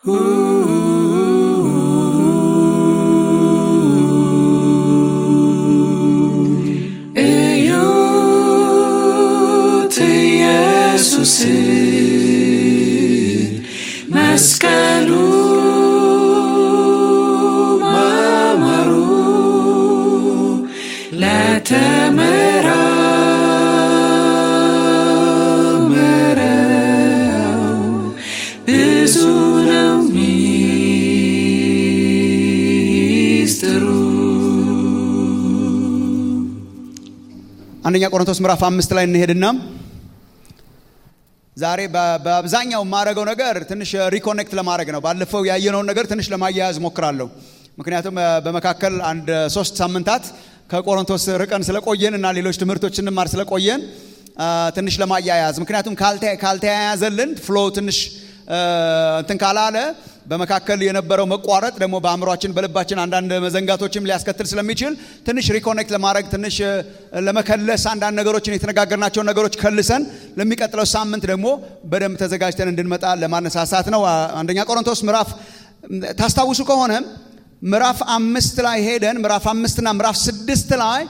እዩት ኢየሱስ መስቀሉ ማማሩ ለተመራመረው ብዙ ነው ሚስጥሩ። አንደኛ ቆሮንቶስ ምዕራፍ አምስት ላይ እንሄድና ዛሬ በ- በአብዛኛው የማደርገው ነገር ትንሽ ሪኮኔክት ለማድረግ ነው። ባለፈው ያየነውን ነገር ትንሽ ለማያያዝ ሞክራለሁ። ምክንያቱም እ፣ በመካከል አንድ ሶስት ሳምንታት ከቆሮንቶስ ርቀን ስለቆየን እና ሌሎች ትምህርቶች እንማር ስለቆየን እ፣ ትንሽ ለማያያዝ ምክንያቱም ካልተ- ካልተያያዘልን ፍሎ ትንሽ እ፣ እንትን ካላለ በመካከል የነበረው መቋረጥ ደግሞ በአእምሯችን በልባችን አንዳንድ መዘንጋቶችም ሊያስከትል ስለሚችል ትንሽ ሪኮኔክት ለማድረግ ትንሽ እ፣ ለመከለስ አንዳንድ ነገሮችን የተነጋገርናቸውን ነገሮች ከልሰን ለሚቀጥለው ሳምንት ደግሞ በደንብ ተዘጋጅተን እንድንመጣ ለማነሳሳት ነው። አ- አንደኛ ቆሮንቶስ ምዕራፍ ታስታውሱ ከሆነ ምዕራፍ አምስት ላይ ሄደን ምዕራፍ አምስትና ምዕራፍ ስድስት ላይ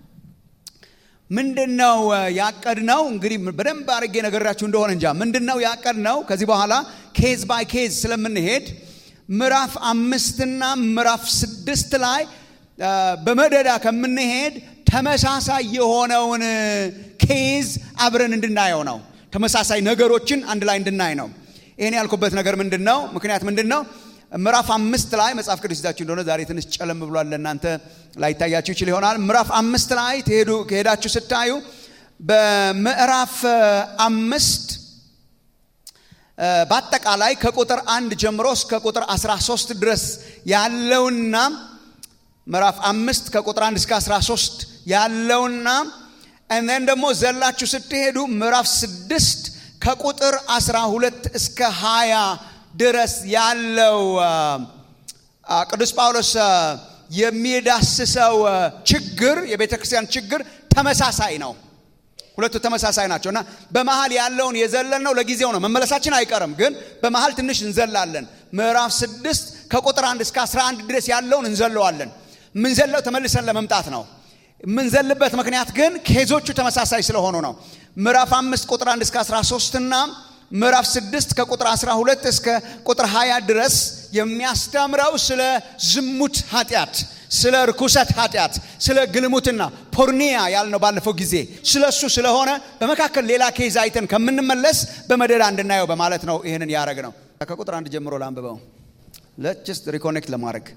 ምንድን ነው ያቀድ ነው እንግዲህ በደንብ አድርጌ ነገራችሁ እንደሆነ እንጃ ምንድን ነው ያቀድ ነው ከዚህ በኋላ ኬዝ ባይ ኬዝ ስለምንሄድ ምዕራፍ አምስትና ምዕራፍ ስድስት ላይ አ፣ በመደዳ ከምንሄድ ተመሳሳይ የሆነውን ኬዝ አብረን እንድናየው ነው ተመሳሳይ ነገሮችን አንድ ላይ እንድናይ ነው ይህን ያልኩበት ነገር ምንድን ነው ምክንያት ምንድን ነው ምዕራፍ አምስት ላይ መጽሐፍ ቅዱስ ይዛችሁ እንደሆነ ዛሬ ትንሽ ጨለም ብሏል ለእናንተ ላይታያችሁ ይችል ይሆናል ምዕራፍ አምስት ላይ ትሄዱ ከሄዳችሁ ስታዩ በምዕራፍ አ፣ አምስት አ፣ በአጠቃላይ ከቁጥር አንድ ጀምሮ እስከ ቁጥር 13 ድረስ ያለውና ምዕራፍ አምስት ከቁጥር አንድ እስከ 13 ያለውና እነን ደግሞ ዘላችሁ ስትሄዱ ምዕራፍ ስድስት ከቁጥር 12 እስከ 20 ድረስ ያለው አ፣ አ፣ ቅዱስ ጳውሎስ አ፣ የሚዳስሰው አ፣ ችግር የቤተ ክርስቲያን ችግር ተመሳሳይ ነው ሁለቱ ተመሳሳይ ናቸው እና በመሀል ያለውን የዘለልነው ለጊዜው ነው መመለሳችን አይቀርም ግን በመሀል ትንሽ እንዘላለን ምዕራፍ ስድስት ከቁጥር አንድ እስከ 11 ድረስ ያለውን እንዘለዋለን የምንዘለው ተመልሰን ለመምጣት ነው የምንዘልበት ምክንያት ግን ኬዞቹ ተመሳሳይ ስለሆኑ ነው ምዕራፍ አምስት ቁጥር 1 እስከ 13 እና ምዕራፍ 6 ከቁጥር 12 እስከ ቁጥር 20 ድረስ የሚያስተምረው ስለ ዝሙት ኃጢአት ስለ ርኩሰት ኃጢአት ስለ ግልሙትና ፖርኒያ ያልነው ባለፈው ጊዜ ስለ እሱ ስለሆነ በመካከል ሌላ ኬዝ አይተን ከምንመለስ በመደዳ እንድናየው በማለት ነው ይህንን ያደረግ ነው ከቁጥር አንድ ጀምሮ ላንብበው ለችስት ሪኮኔክት ለማድረግ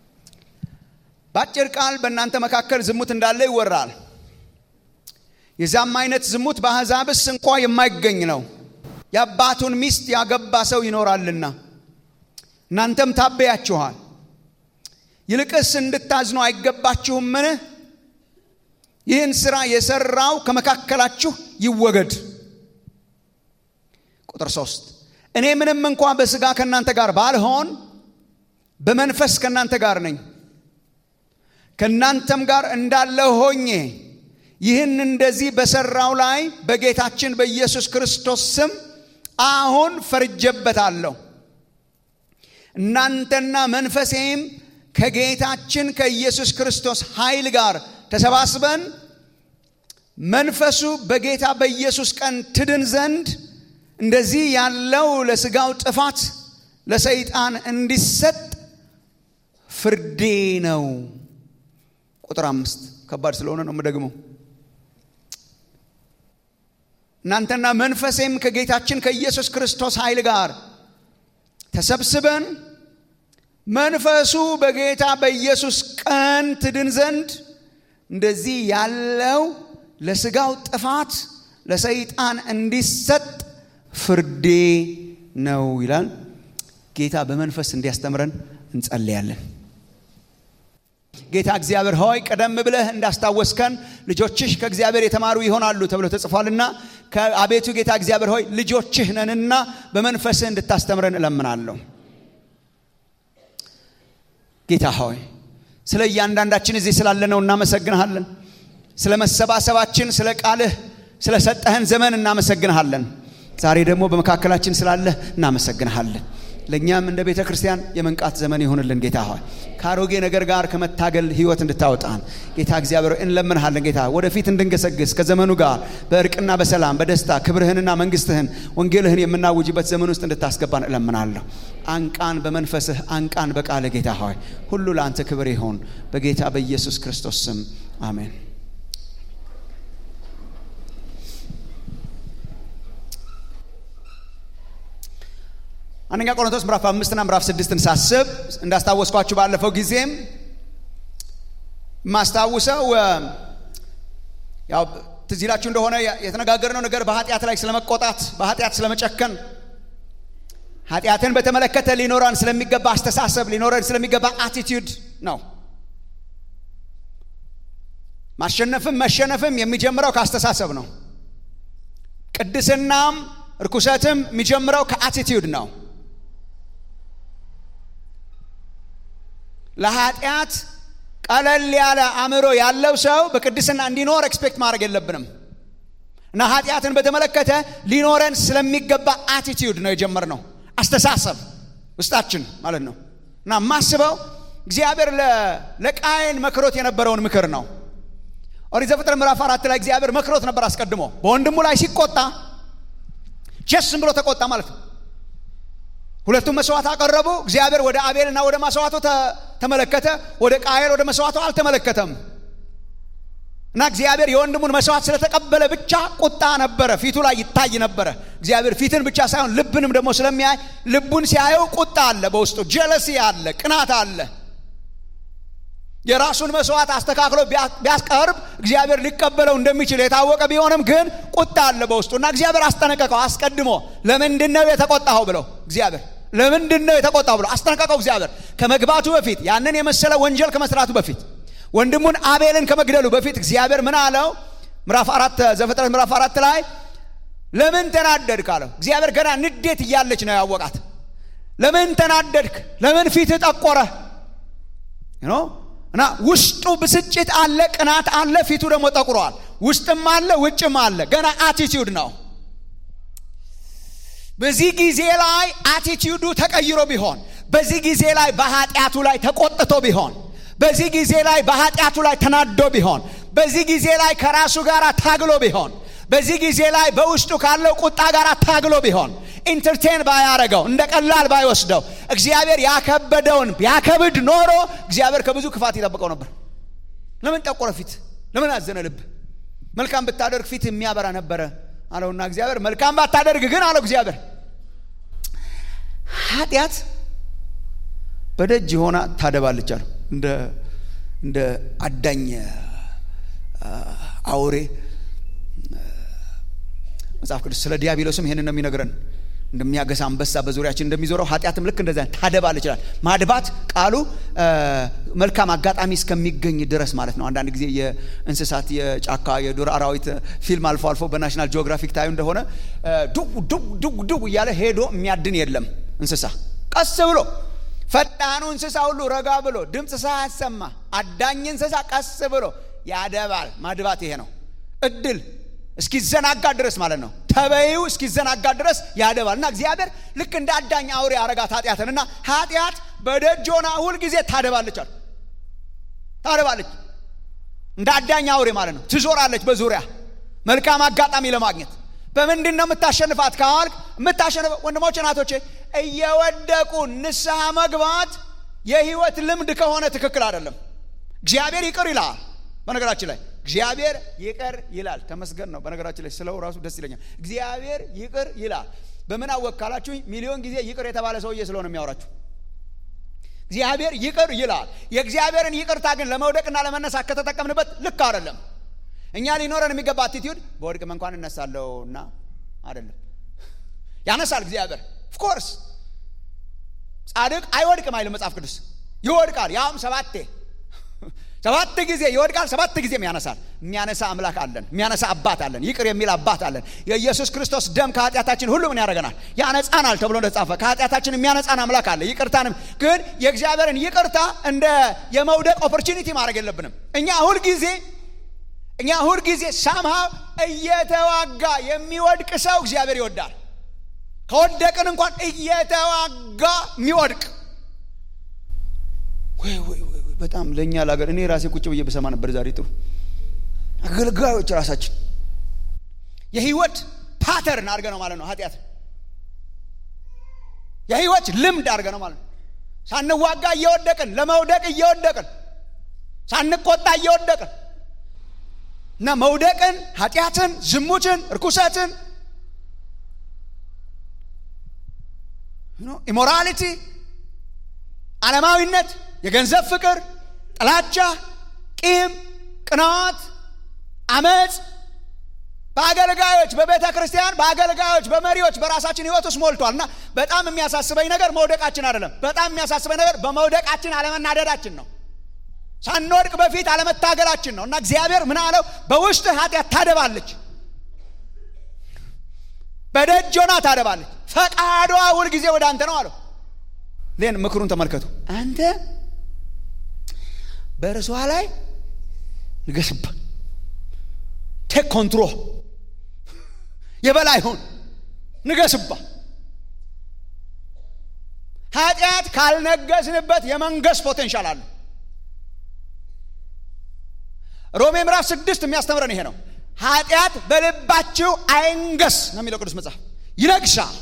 በአጭር ቃል በእናንተ መካከል ዝሙት እንዳለ ይወራል የዛም አይነት ዝሙት በአሕዛብስ እንኳ የማይገኝ ነው የአባቱን ሚስት ያገባ ሰው ይኖራልና እናንተም ታበያችኋል ይልቅስ እንድታዝኑ አይገባችሁምን ይህን ሥራ የሠራው ከመካከላችሁ ይወገድ ቁጥር ሶስት እኔ ምንም እንኳ በሥጋ ከእናንተ ጋር ባልሆን በመንፈስ ከእናንተ ጋር ነኝ ከእናንተም ጋር እንዳለ ሆኜ ይህን እንደዚህ በሠራው ላይ በጌታችን በኢየሱስ ክርስቶስ ስም አሁን ፈርጀበታለሁ እናንተና መንፈሴም ከጌታችን ከኢየሱስ ክርስቶስ ኃይል ጋር ተሰባስበን መንፈሱ በጌታ በኢየሱስ ቀን ትድን ዘንድ እንደዚህ ያለው ለሥጋው ጥፋት ለሰይጣን እንዲሰጥ ፍርዴ ነው ቁጥር አምስት ከባድ ስለሆነ ነው የምደግመው እናንተና መንፈሴም ከጌታችን ከኢየሱስ ክርስቶስ ኃይል ጋር ተሰብስበን መንፈሱ በጌታ በኢየሱስ ቀን ትድን ዘንድ እንደዚህ ያለው ለሥጋው ጥፋት ለሰይጣን እንዲሰጥ ፍርዴ ነው ይላል ጌታ በመንፈስ እንዲያስተምረን እንጸልያለን ጌታ እግዚአብሔር ሆይ ቀደም ብለህ እንዳስታወስከን ልጆችሽ ከእግዚአብሔር የተማሩ ይሆናሉ ተብሎ ተጽፏልና ከአቤቱ ጌታ እግዚአብሔር ሆይ ልጆችህ ነንና በመንፈስህ እንድታስተምረን እለምናለሁ ጌታ ሆይ ስለ እያንዳንዳችን እዚህ ስላለነው እናመሰግንሃለን ስለ መሰባሰባችን ስለ ቃልህ ስለ ሰጠህን ዘመን እናመሰግንሃለን ዛሬ ደግሞ በመካከላችን ስላለህ እናመሰግንሃለን ለእኛም እንደ ቤተ ክርስቲያን የመንቃት ዘመን ይሆንልን ጌታ ሆይ ከአሮጌ ነገር ጋር ከመታገል ህይወት እንድታወጣን ጌታ እግዚአብሔር ሆይ እንለምንሃለን ጌታ ወደፊት እንድንገሰግስ ከዘመኑ ጋር በእርቅና በሰላም በደስታ ክብርህንና መንግስትህን ወንጌልህን የምናውጅበት ዘመን ውስጥ እንድታስገባን እለምናለሁ አንቃን በመንፈስህ አንቃን በቃለ ጌታ ሆይ ሁሉ ለአንተ ክብር ይሆን በጌታ በኢየሱስ ክርስቶስ ስም አሜን አንደኛ ቆሮንቶስ ምዕራፍ አምስትና ምዕራፍ ስድስትን ሳስብ እንዳስታወስኳችሁ ባለፈው ጊዜም የማስታውሰው ያው ትዝ ይላችሁ እንደሆነ የተነጋገርነው ነገር በኃጢአት ላይ ስለመቆጣት በኃጢአት ስለመጨከን ኃጢአትን በተመለከተ ሊኖረን ስለሚገባ አስተሳሰብ ሊኖረን ስለሚገባ አቲቲዩድ ነው ማሸነፍም መሸነፍም የሚጀምረው ከአስተሳሰብ ነው ቅድስናም እርኩሰትም የሚጀምረው ከአቲቲዩድ ነው ለኃጢአት ቀለል ያለ አእምሮ ያለው ሰው በቅድስና እንዲኖር ኤክስፔክት ማድረግ የለብንም እና ኃጢአትን በተመለከተ ሊኖረን ስለሚገባ አቲቲዩድ ነው የጀመርነው አስተሳሰብ ውስጣችን ማለት ነው እና ማስበው እግዚአብሔር ለቃየን መክሮት የነበረውን ምክር ነው ኦሪት ዘፍጥረት ምዕራፍ አራት ላይ እግዚአብሔር መክሮት ነበር አስቀድሞ በወንድሙ ላይ ሲቆጣ ጀስም ብሎ ተቆጣ ማለት ነው ሁለቱም መስዋዕት አቀረቡ እግዚአብሔር ወደ አቤልና ወደ መስዋዕቱ ተመለከተ ወደ ቃየል ወደ መስዋዕቱ አልተመለከተም እና እግዚአብሔር የወንድሙን መስዋዕት ስለተቀበለ ብቻ ቁጣ ነበረ ፊቱ ላይ ይታይ ነበረ እግዚአብሔር ፊትን ብቻ ሳይሆን ልብንም ደግሞ ስለሚያይ ልቡን ሲያየው ቁጣ አለ በውስጡ ጀለሲ አለ ቅናት አለ የራሱን መስዋዕት አስተካክሎ ቢያስቀርብ እግዚአብሔር ሊቀበለው እንደሚችል የታወቀ ቢሆንም ግን ቁጣ አለ በውስጡ እና እግዚአብሔር አስጠነቀቀው አስቀድሞ ለምንድን ነው የተቆጣኸው ብለው እግዚአብሔር ለምንድን ነው የተቆጣው ብሎ አስጠነቀቀው እግዚአብሔር ከመግባቱ በፊት ያንን የመሰለ ወንጀል ከመስራቱ በፊት ወንድሙን አቤልን ከመግደሉ በፊት እግዚአብሔር ምን አለው ምዕራፍ አራት ዘፍጥረት ምዕራፍ አራት ላይ ለምን ተናደድክ አለው እግዚአብሔር ገና ንዴት እያለች ነው ያወቃት ለምን ተናደድክ ለምን ፊት ጠቆረ እና ውስጡ ብስጭት አለ ቅናት አለ ፊቱ ደግሞ ጠቁሯል ውስጥም አለ ውጭም አለ ገና አቲቲዩድ ነው በዚህ ጊዜ ላይ አቲቲዩዱ ተቀይሮ ቢሆን በዚህ ጊዜ ላይ በኃጢአቱ ላይ ተቆጥቶ ቢሆን በዚህ ጊዜ ላይ በኃጢአቱ ላይ ተናዶ ቢሆን በዚህ ጊዜ ላይ ከራሱ ጋር ታግሎ ቢሆን በዚህ ጊዜ ላይ በውስጡ ካለው ቁጣ ጋር ታግሎ ቢሆን ኢንተርቴን ባያረገው እንደ ቀላል ባይወስደው እግዚአብሔር ያከበደውን ያከብድ ኖሮ እግዚአብሔር ከብዙ ክፋት ይጠብቀው ነበር ለምን ጠቆረ ፊት ለምን አዘነ ልብ መልካም ብታደርግ ፊት የሚያበራ ነበረ አለውና እግዚአብሔር መልካም ባታደርግ ግን አለው እግዚአብሔር ኃጢአት በደጅ ሆና ታደባለች አሉ እንደ እንደ አዳኝ አውሬ መጽሐፍ ቅዱስ ስለ ዲያብሎስም ይህንን ነው የሚነግረን እንደሚያገሳ አንበሳ በዙሪያችን እንደሚዞረው ኃጢአትም ልክ እንደዛ ታደባል ይችላል ማድባት ቃሉ መልካም አጋጣሚ እስከሚገኝ ድረስ ማለት ነው አንዳንድ ጊዜ የእንስሳት የጫካ የዱር አራዊት ፊልም አልፎ አልፎ በናሽናል ጂኦግራፊክ ታዩ እንደሆነ ዱው ዱው ዱው ዱው እያለ ሄዶ የሚያድን የለም እንስሳ ቀስ ብሎ ፈጣኑ እንስሳ ሁሉ ረጋ ብሎ ድምፅ ሳያሰማ አዳኝ እንስሳ ቀስ ብሎ ያደባል ማድባት ይሄ ነው እድል እስኪዘናጋ ድረስ ማለት ነው ተበይው እስኪዘናጋ ድረስ ያደባል እና እግዚአብሔር ልክ እንደ አዳኝ አውሬ አረጋት ኃጢአትን እና ኃጢአት በደጅ ሆና ሁልጊዜ ታደባለች አሉ ታደባለች እንደ አዳኝ አውሬ ማለት ነው ትዞራለች በዙሪያ መልካም አጋጣሚ ለማግኘት በምንድን ነው የምታሸንፋት ካዋልክ የምታሸንፈው ወንድሞች ናቶቼ እየወደቁ ንስሐ መግባት የህይወት ልምድ ከሆነ ትክክል አይደለም እግዚአብሔር ይቅር ይላል በነገራችን ላይ እግዚአብሔር ይቅር ይላል ተመስገን ነው በነገራችን ላይ ስለው ራሱ ደስ ይለኛል እግዚአብሔር ይቅር ይላል በምን አወቅ ካላችሁኝ ሚሊዮን ጊዜ ይቅር የተባለ ሰውዬ ስለሆነ የሚያወራችሁ እግዚአብሔር ይቅር ይላል የእግዚአብሔርን ይቅርታ ግን ለመውደቅና ለመነሳት ከተጠቀምንበት ልክ አይደለም እኛ ሊኖረን የሚገባ አቲቲዩድ በወድቅም እንኳን እነሳለሁ እና አይደለም ያነሳል እግዚአብሔር ኦፍኮርስ ጻድቅ አይወድቅም አይልም መጽሐፍ ቅዱስ ይወድቃል ያውም ሰባቴ ሰባት ጊዜ ይወድቃል ሰባት ጊዜም ያነሳል የሚያነሳ አምላክ አለን የሚያነሳ አባት አለን ይቅር የሚል አባት አለን የኢየሱስ ክርስቶስ ደም ከኃጢአታችን ሁሉ ምን ያደረገናል ያነጻናል ተብሎ እንደተጻፈ ከኃጢአታችን የሚያነጻን አምላክ አለ ይቅርታንም ግን የእግዚአብሔርን ይቅርታ እንደ የመውደቅ ኦፖርቹኒቲ ማድረግ የለብንም እኛ ሁልጊዜ እኛ ሁልጊዜ ሳምሃው እየተዋጋ የሚወድቅ ሰው እግዚአብሔር ይወዳል ከወደቅን እንኳን እየተዋጋ የሚወድቅ ወይ ወይ ወይ ወይ፣ በጣም ለእኛ ለሀገር እኔ ራሴ ቁጭ ብዬ በሰማ ነበር ዛሬ ጥሩ አገልጋዮች ራሳችን የህይወት ፓተርን አድርገ ነው ማለት ነው ኃጢአት የህይወት ልምድ አድርገ ነው ማለት ነው ሳንዋጋ እየወደቅን ለመውደቅ እየወደቅን ሳንቆጣ እየወደቅን እና መውደቅን ኃጢአትን ዝሙትን እርኩሰትን ኢሞራሊቲ ዓለማዊነት የገንዘብ ፍቅር ጥላቻ ቂም ቅናት አመፅ በአገልጋዮች በቤተ ክርስቲያን በአገልጋዮች በመሪዎች በራሳችን ህይወት ውስጥ ሞልቷል እና በጣም የሚያሳስበኝ ነገር መውደቃችን አይደለም በጣም የሚያሳስበኝ ነገር በመውደቃችን አለመናደዳችን ነው ሳንወድቅ በፊት አለመታገላችን ነው እና እግዚአብሔር ምን አለው በውስጥ ኃጢአት ታደባለች በደጅ ሆና ታደባለች ፈቃዷ ሁልጊዜ ወደ አንተ ነው አለው ዜን ምክሩን ተመልከቱ አንተ በእርሷ ላይ ንገስባ ቴክ ኮንትሮል የበላይ ሁን ንገስባ ኃጢአት ካልነገስንበት የመንገስ ፖቴንሻል አለ ሮሜ ምዕራፍ ስድስት የሚያስተምረን ይሄ ነው ኃጢአት በልባችሁ አይንገስ ነው የሚለው ቅዱስ መጽሐፍ ይነግሳል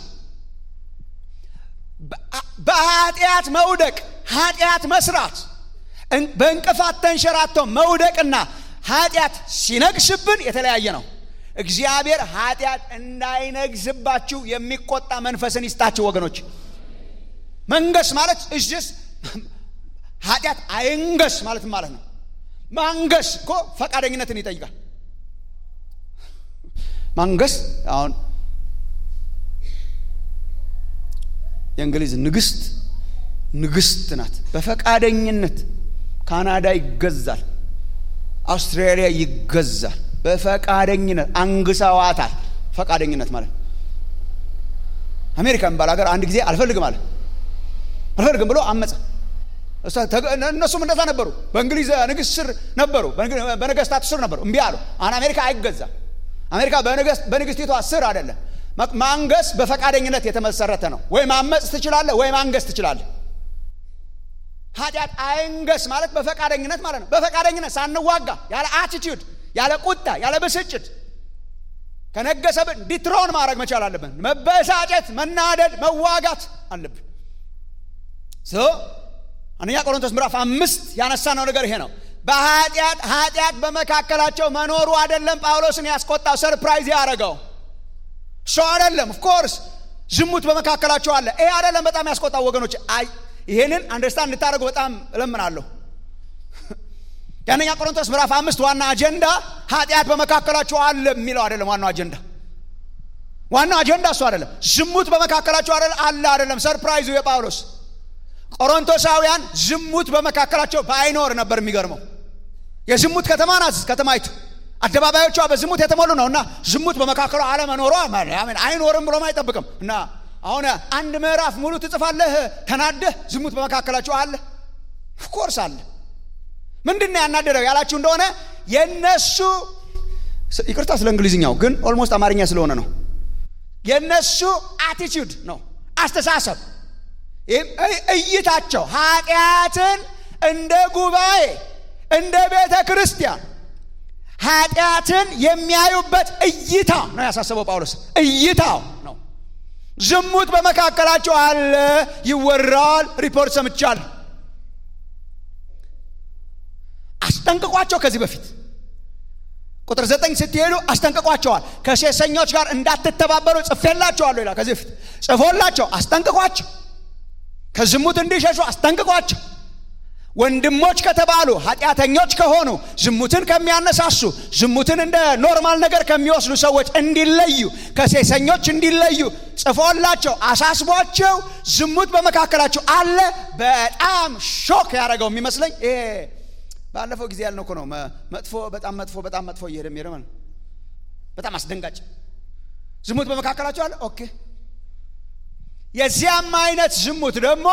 በኃጢአት መውደቅ ኃጢአት መስራት በእንቅፋት ተንሸራቶ መውደቅና ኃጢአት ሲነግስብን የተለያየ ነው እግዚአብሔር ኃጢአት እንዳይነግስባችሁ የሚቆጣ መንፈስን ይስጣችሁ ወገኖች መንገስ ማለት እጅስ ኃጢአት አይንገስ ማለት ማለት ነው ማንገስ እኮ ፈቃደኝነትን ይጠይቃል ማንገስ አሁን የእንግሊዝ ንግስት ንግስት ናት በፈቃደኝነት ካናዳ ይገዛል አውስትራሊያ ይገዛል በፈቃደኝነት አንግሰዋታል ፈቃደኝነት ማለት አሜሪካ የሚባል ሀገር አንድ ጊዜ አልፈልግም አለ አልፈልግም ብሎ አመፀ እነሱም እንደዛ ነበሩ በእንግሊዝ ንግስት ስር ነበሩ በነገስታት ስር ነበሩ እምቢ አሉ አሁን አሜሪካ አይገዛም አሜሪካ በንግስቲቷ ስር አይደለም ማንገስ በፈቃደኝነት የተመሰረተ ነው ወይ ማመፅ ትችላለ ወይ ማንገስ ትችላለ ኃጢአት አይንገስ ማለት በፈቃደኝነት ማለት ነው በፈቃደኝነት ሳንዋጋ ያለ አቲቲዩድ ያለ ቁጣ ያለ ብስጭት ከነገሰብን ዲትሮን ማድረግ መቻል አለብን መበሳጨት መናደድ መዋጋት አለብን አንደኛ ቆሮንቶስ ምዕራፍ አምስት ያነሳነው ነገር ይሄ ነው በኃጢአት ኃጢአት በመካከላቸው መኖሩ አይደለም ጳውሎስን ያስቆጣው ሰርፕራይዝ ያደረገው እሱ አይደለም ኦፍኮርስ ዝሙት በመካከላቸው አለ ይሄ አይደለም በጣም ያስቆጣው ወገኖች ይሄንን አንደርስታንድ እንድታደርጉ በጣም እለምናለሁ የአንደኛ ቆሮንቶስ ምዕራፍ አምስት ዋና አጀንዳ ኃጢአት በመካከላቸው አለ የሚለው አይደለም ዋናው አጀንዳ ዋናው አጀንዳ እሱ አይደለም ዝሙት በመካከላቸው አለ አይደለም ሰርፕራይዙ የጳውሎስ ቆሮንቶሳውያን ዝሙት በመካከላቸው ባይኖር ነበር የሚገርመው የዝሙት ከተማ ናት ከተማይቱ አደባባዮቿ በዝሙት የተሞሉ ነው እና ዝሙት በመካከሉ አለመኖሯ አይኖርም ብሎም አይጠብቅም እና አሁን አንድ ምዕራፍ ሙሉ ትጽፋለህ ተናደህ ዝሙት በመካከላቸው አለ ኦፍኮርስ አለ ምንድን ያናደረው ያላችሁ እንደሆነ የነሱ ይቅርታ ስለ እንግሊዝኛው ግን ኦልሞስት አማርኛ ስለሆነ ነው የነሱ አቲቲዩድ ነው አስተሳሰብ እይታቸው ኃጢአትን እንደ ጉባኤ እንደ ቤተ ክርስቲያን ኃጢአትን የሚያዩበት እይታ ነው ያሳሰበው ጳውሎስ እይታው ነው ዝሙት በመካከላቸው አለ ይወራል ሪፖርት ሰምቻል አስጠንቅቋቸው ከዚህ በፊት ቁጥር ዘጠኝ ስትሄዱ አስጠንቅቋቸዋል ከሴሰኞች ጋር እንዳትተባበሩ ጽፌላቸዋለሁ ይላል ከዚህ በፊት ጽፎላቸው አስጠንቅቋቸው ከዝሙት እንዲሸሹ አስጠንቅቋቸው ወንድሞች ከተባሉ ኃጢአተኞች ከሆኑ ዝሙትን ከሚያነሳሱ ዝሙትን እንደ ኖርማል ነገር ከሚወስዱ ሰዎች እንዲለዩ ከሴሰኞች እንዲለዩ ጽፎላቸው አሳስቧቸው ዝሙት በመካከላቸው አለ በጣም ሾክ ያደረገው የሚመስለኝ ይሄ ባለፈው ጊዜ ያልነው እኮ ነው መጥፎ በጣም መጥፎ በጣም መጥፎ እየሄደ የሚሄደ ማለት በጣም አስደንጋጭ ዝሙት በመካከላቸው አለ ኦኬ የዚያም አይነት ዝሙት ደግሞ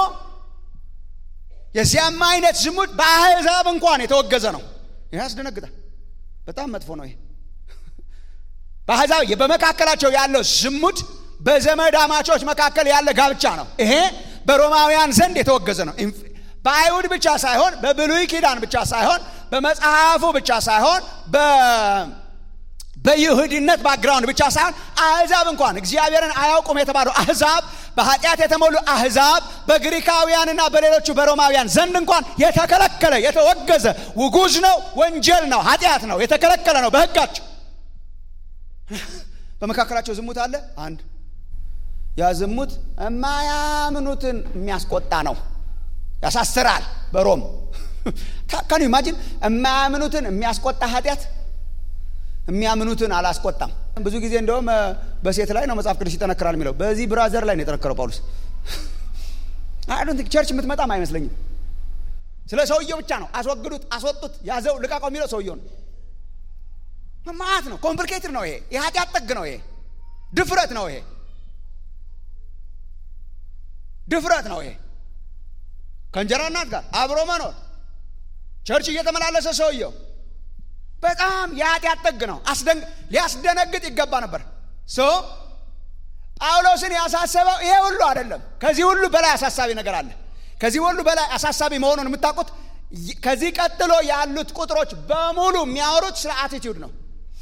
የዚያም አይነት ዝሙት በአሕዛብ እንኳን የተወገዘ ነው ይህ ያስደነግጣል በጣም መጥፎ ነው ይሄ በአሕዛብ በመካከላቸው ያለው ዝሙት በዘመድ አማቾች መካከል ያለ ጋብቻ ነው። ይሄ በሮማውያን ዘንድ የተወገዘ ነው። በአይሁድ ብቻ ሳይሆን በብሉይ ኪዳን ብቻ ሳይሆን በመጽሐፉ ብቻ ሳይሆን በይሁድነት ባክግራውንድ ብቻ ሳይሆን አህዛብ እንኳን እግዚአብሔርን አያውቁም የተባሉ አህዛብ በኃጢአት የተሞሉ አህዛብ በግሪካውያንና በሌሎቹ በሮማውያን ዘንድ እንኳን የተከለከለ የተወገዘ ውጉዝ ነው፣ ወንጀል ነው፣ ኃጢአት ነው፣ የተከለከለ ነው በሕጋቸው። በመካከላቸው ዝሙት አለ። አንድ ያ ዝሙት የማያምኑትን የሚያስቆጣ ነው፣ ያሳስራል። በሮም ካን ኢማጂን የማያምኑትን የሚያስቆጣ ኃጢአት የሚያምኑትን አላስቆጣም። ብዙ ጊዜ እንደውም በሴት ላይ ነው መጽሐፍ ቅዱስ ይጠነክራል የሚለው በዚህ ብራዘር ላይ ነው የጠነከረው ጳውሎስ። አይ ቸርች የምትመጣም አይመስለኝም። ስለ ሰውየው ብቻ ነው። አስወግዱት፣ አስወጡት፣ ያዘው፣ ልቃቀው የሚለው ሰውየው ነው። ማት ነው። ኮምፕሊኬትድ ነው። ይሄ የኃጢአት ጥግ ነው። ይሄ ድፍረት ነው። ይሄ ድፍረት ነው። ይሄ ከእንጀራ እናት ጋር አብሮ መኖር ቸርች እየተመላለሰ ሰውየው በጣም የኃጢአት ጥግ ነው። ሊያስደነግጥ ይገባ ነበር። ሶ ጳውሎስን ያሳሰበው ይሄ ሁሉ አይደለም። ከዚህ ሁሉ በላይ አሳሳቢ ነገር አለ። ከዚህ ሁሉ በላይ አሳሳቢ መሆኑን የምታውቁት ከዚህ ቀጥሎ ያሉት ቁጥሮች በሙሉ የሚያወሩት ስለ አቲቲዩድ ነው።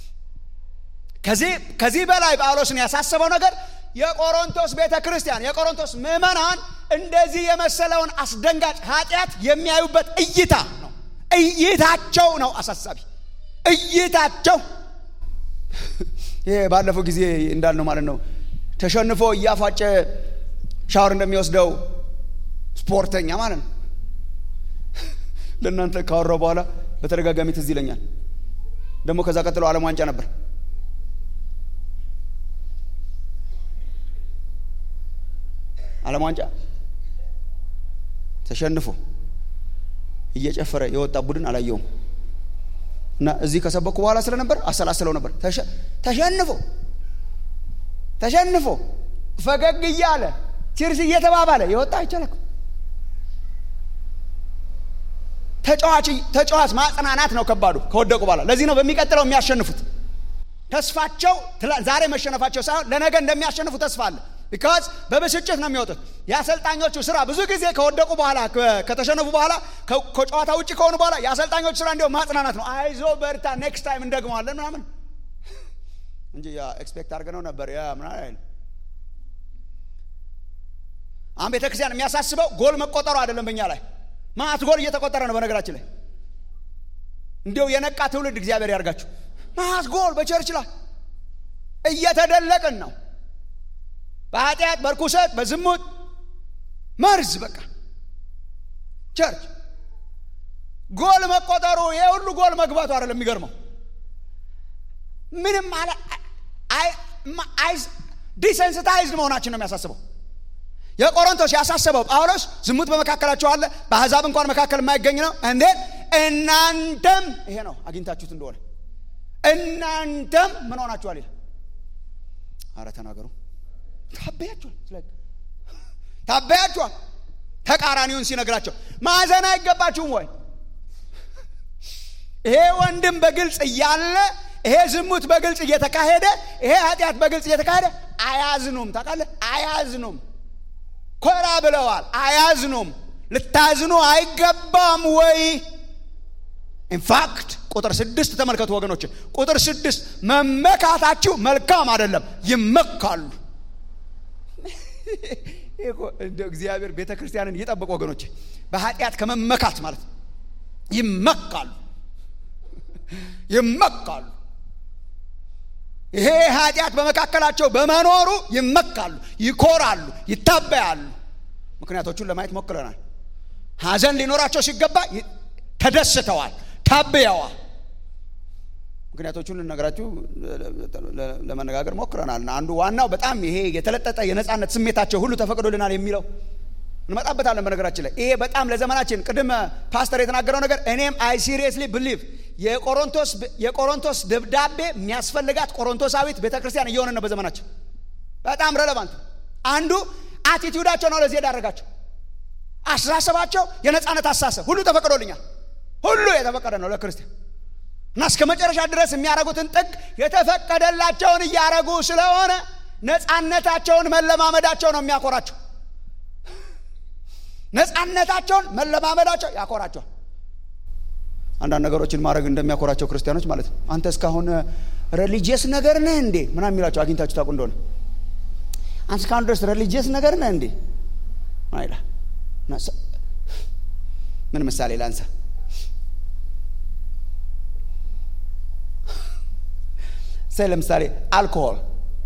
ከዚህ በላይ ጳውሎስን ያሳሰበው ነገር የቆሮንቶስ ቤተ ክርስቲያን የቆሮንቶስ ምዕመናን እንደዚህ የመሰለውን አስደንጋጭ ኃጢአት የሚያዩበት እይታ ነው። እይታቸው ነው አሳሳቢ እይታቸው ይሄ ባለፈው ጊዜ እንዳልነው ማለት ነው። ተሸንፎ እያፏጨ ሻወር እንደሚወስደው ስፖርተኛ ማለት ነው። ለእናንተ ካወራው በኋላ በተደጋጋሚ ትዝ ይለኛል። ደግሞ ከዛ ቀጥሎ ዓለም ዋንጫ ነበር። ዓለም ዋንጫ ተሸንፎ እየጨፈረ የወጣ ቡድን አላየውም። እና እዚህ ከሰበኩ በኋላ ስለነበር አሰላስለው ነበር። ተሸንፎ ተሸንፎ ፈገግ እያለ ቺርስ እየተባባለ የወጣ አይቻልም። ተጫዋች ተጫዋች ማጽናናት ነው ከባዱ ከወደቁ በኋላ። ለዚህ ነው በሚቀጥለው የሚያሸንፉት። ተስፋቸው ዛሬ መሸነፋቸው ሳይሆን ለነገ እንደሚያሸንፉ ተስፋ አለ። ቢካዝ በብስጭት ነው የሚወጡት። የአሰልጣኞቹ ስራ ብዙ ጊዜ ከወደቁ በኋላ ከተሸነፉ በኋላ ከጨዋታ ውጭ ከሆኑ በኋላ የአሰልጣኞቹ ስራ እንዲያው ማጽናናት ነው። አይዞ በርታ፣ ኔክስት ታይም እንደግመዋለን ምናምን እንጂ ያ ኤክስፔክት አድርገነው ነበር ያ ምናምን አይልም። አሁን ቤተ ክርስቲያን የሚያሳስበው ጎል መቆጠሩ አይደለም። በእኛ ላይ ማት ጎል እየተቆጠረ ነው። በነገራችን ላይ እንዲያው የነቃ ትውልድ እግዚአብሔር ያርጋችሁ። ማት ጎል በቸርች ላይ እየተደለቅን ነው በኃጢአት በርኩሰት በዝሙት መርዝ በቃ ቸርች ጎል መቆጠሩ ይሄ ሁሉ ጎል መግባቱ አይደለም የሚገርመው ምንም አለ ዲሰንስታይዝድ መሆናችን ነው የሚያሳስበው የቆሮንቶስ ያሳሰበው ጳውሎስ ዝሙት በመካከላቸው አለ በአሕዛብ እንኳን መካከል የማይገኝ ነው እንዴት እናንተም ይሄ ነው አግኝታችሁት እንደሆነ እናንተም ምን ሆናችኋል ይላል አረ ተናገሩ ታበያችኋል ታበያችኋል ተቃራኒውን ሲነግራቸው ማዘን አይገባችሁም ወይ ይሄ ወንድም በግልጽ እያለ ይሄ ዝሙት በግልጽ እየተካሄደ ይሄ ኃጢአት በግልጽ እየተካሄደ አያዝኑም ታውቃለህ አያዝኑም ኮራ ብለዋል አያዝኑም ልታዝኑ አይገባም ወይ ኢንፋክት ቁጥር ስድስት ተመልከቱ ወገኖች ቁጥር ስድስት መመካታችሁ መልካም አይደለም ይመካሉ እንደ እግዚአብሔር ቤተ ክርስቲያንን ይጠብቅ ወገኖች በኃጢአት ከመመካት ማለት ይመካሉ ይመካሉ ይሄ ኃጢአት በመካከላቸው በመኖሩ ይመካሉ ይኮራሉ ይታበያሉ ምክንያቶቹን ለማየት ሞክረናል ሀዘን ሊኖራቸው ሲገባ ተደስተዋል ታብየዋል ምክንያቶቹን ልነግራችሁ ለመነጋገር ሞክረናል አንዱ ዋናው በጣም ይሄ የተለጠጠ የነፃነት ስሜታቸው ሁሉ ተፈቅዶልናል የሚለው እንመጣበታለን በነገራችን ላይ ይሄ በጣም ለዘመናችን ቅድም ፓስተር የተናገረው ነገር እኔም አይ ሲሪየስሊ ብሊቭ የቆሮንቶስ ደብዳቤ የሚያስፈልጋት ቆሮንቶሳዊት ቤተ ክርስቲያን እየሆነ ነው በዘመናችን በጣም ረለቫንት አንዱ አቲቲዩዳቸው ነው ለዚህ የዳረጋቸው አስተሳሰባቸው የነፃነት አስተሳሰብ ሁሉ ተፈቅዶልኛል ሁሉ የተፈቀደ ነው ለክርስቲያን እና እስከ መጨረሻ ድረስ የሚያደርጉትን ጥግ የተፈቀደላቸውን እያረጉ ስለሆነ ነፃነታቸውን መለማመዳቸው ነው የሚያኮራቸው። ነፃነታቸውን መለማመዳቸው ያኮራቸዋል። አንዳንድ ነገሮችን ማድረግ እንደሚያኮራቸው ክርስቲያኖች ማለት ነው። አንተ እስካሁን ሬሊጂየስ ነገር ነህ እንዴ ምናምን የሚላቸው አግኝታችሁ ታውቁ እንደሆነ አንተ እስካሁን ድረስ ሬሊጂየስ ነገር ነህ እንዴ አይላ ምን ምሳሌ ላንሳ? ሳይ ለምሳሌ አልኮሆል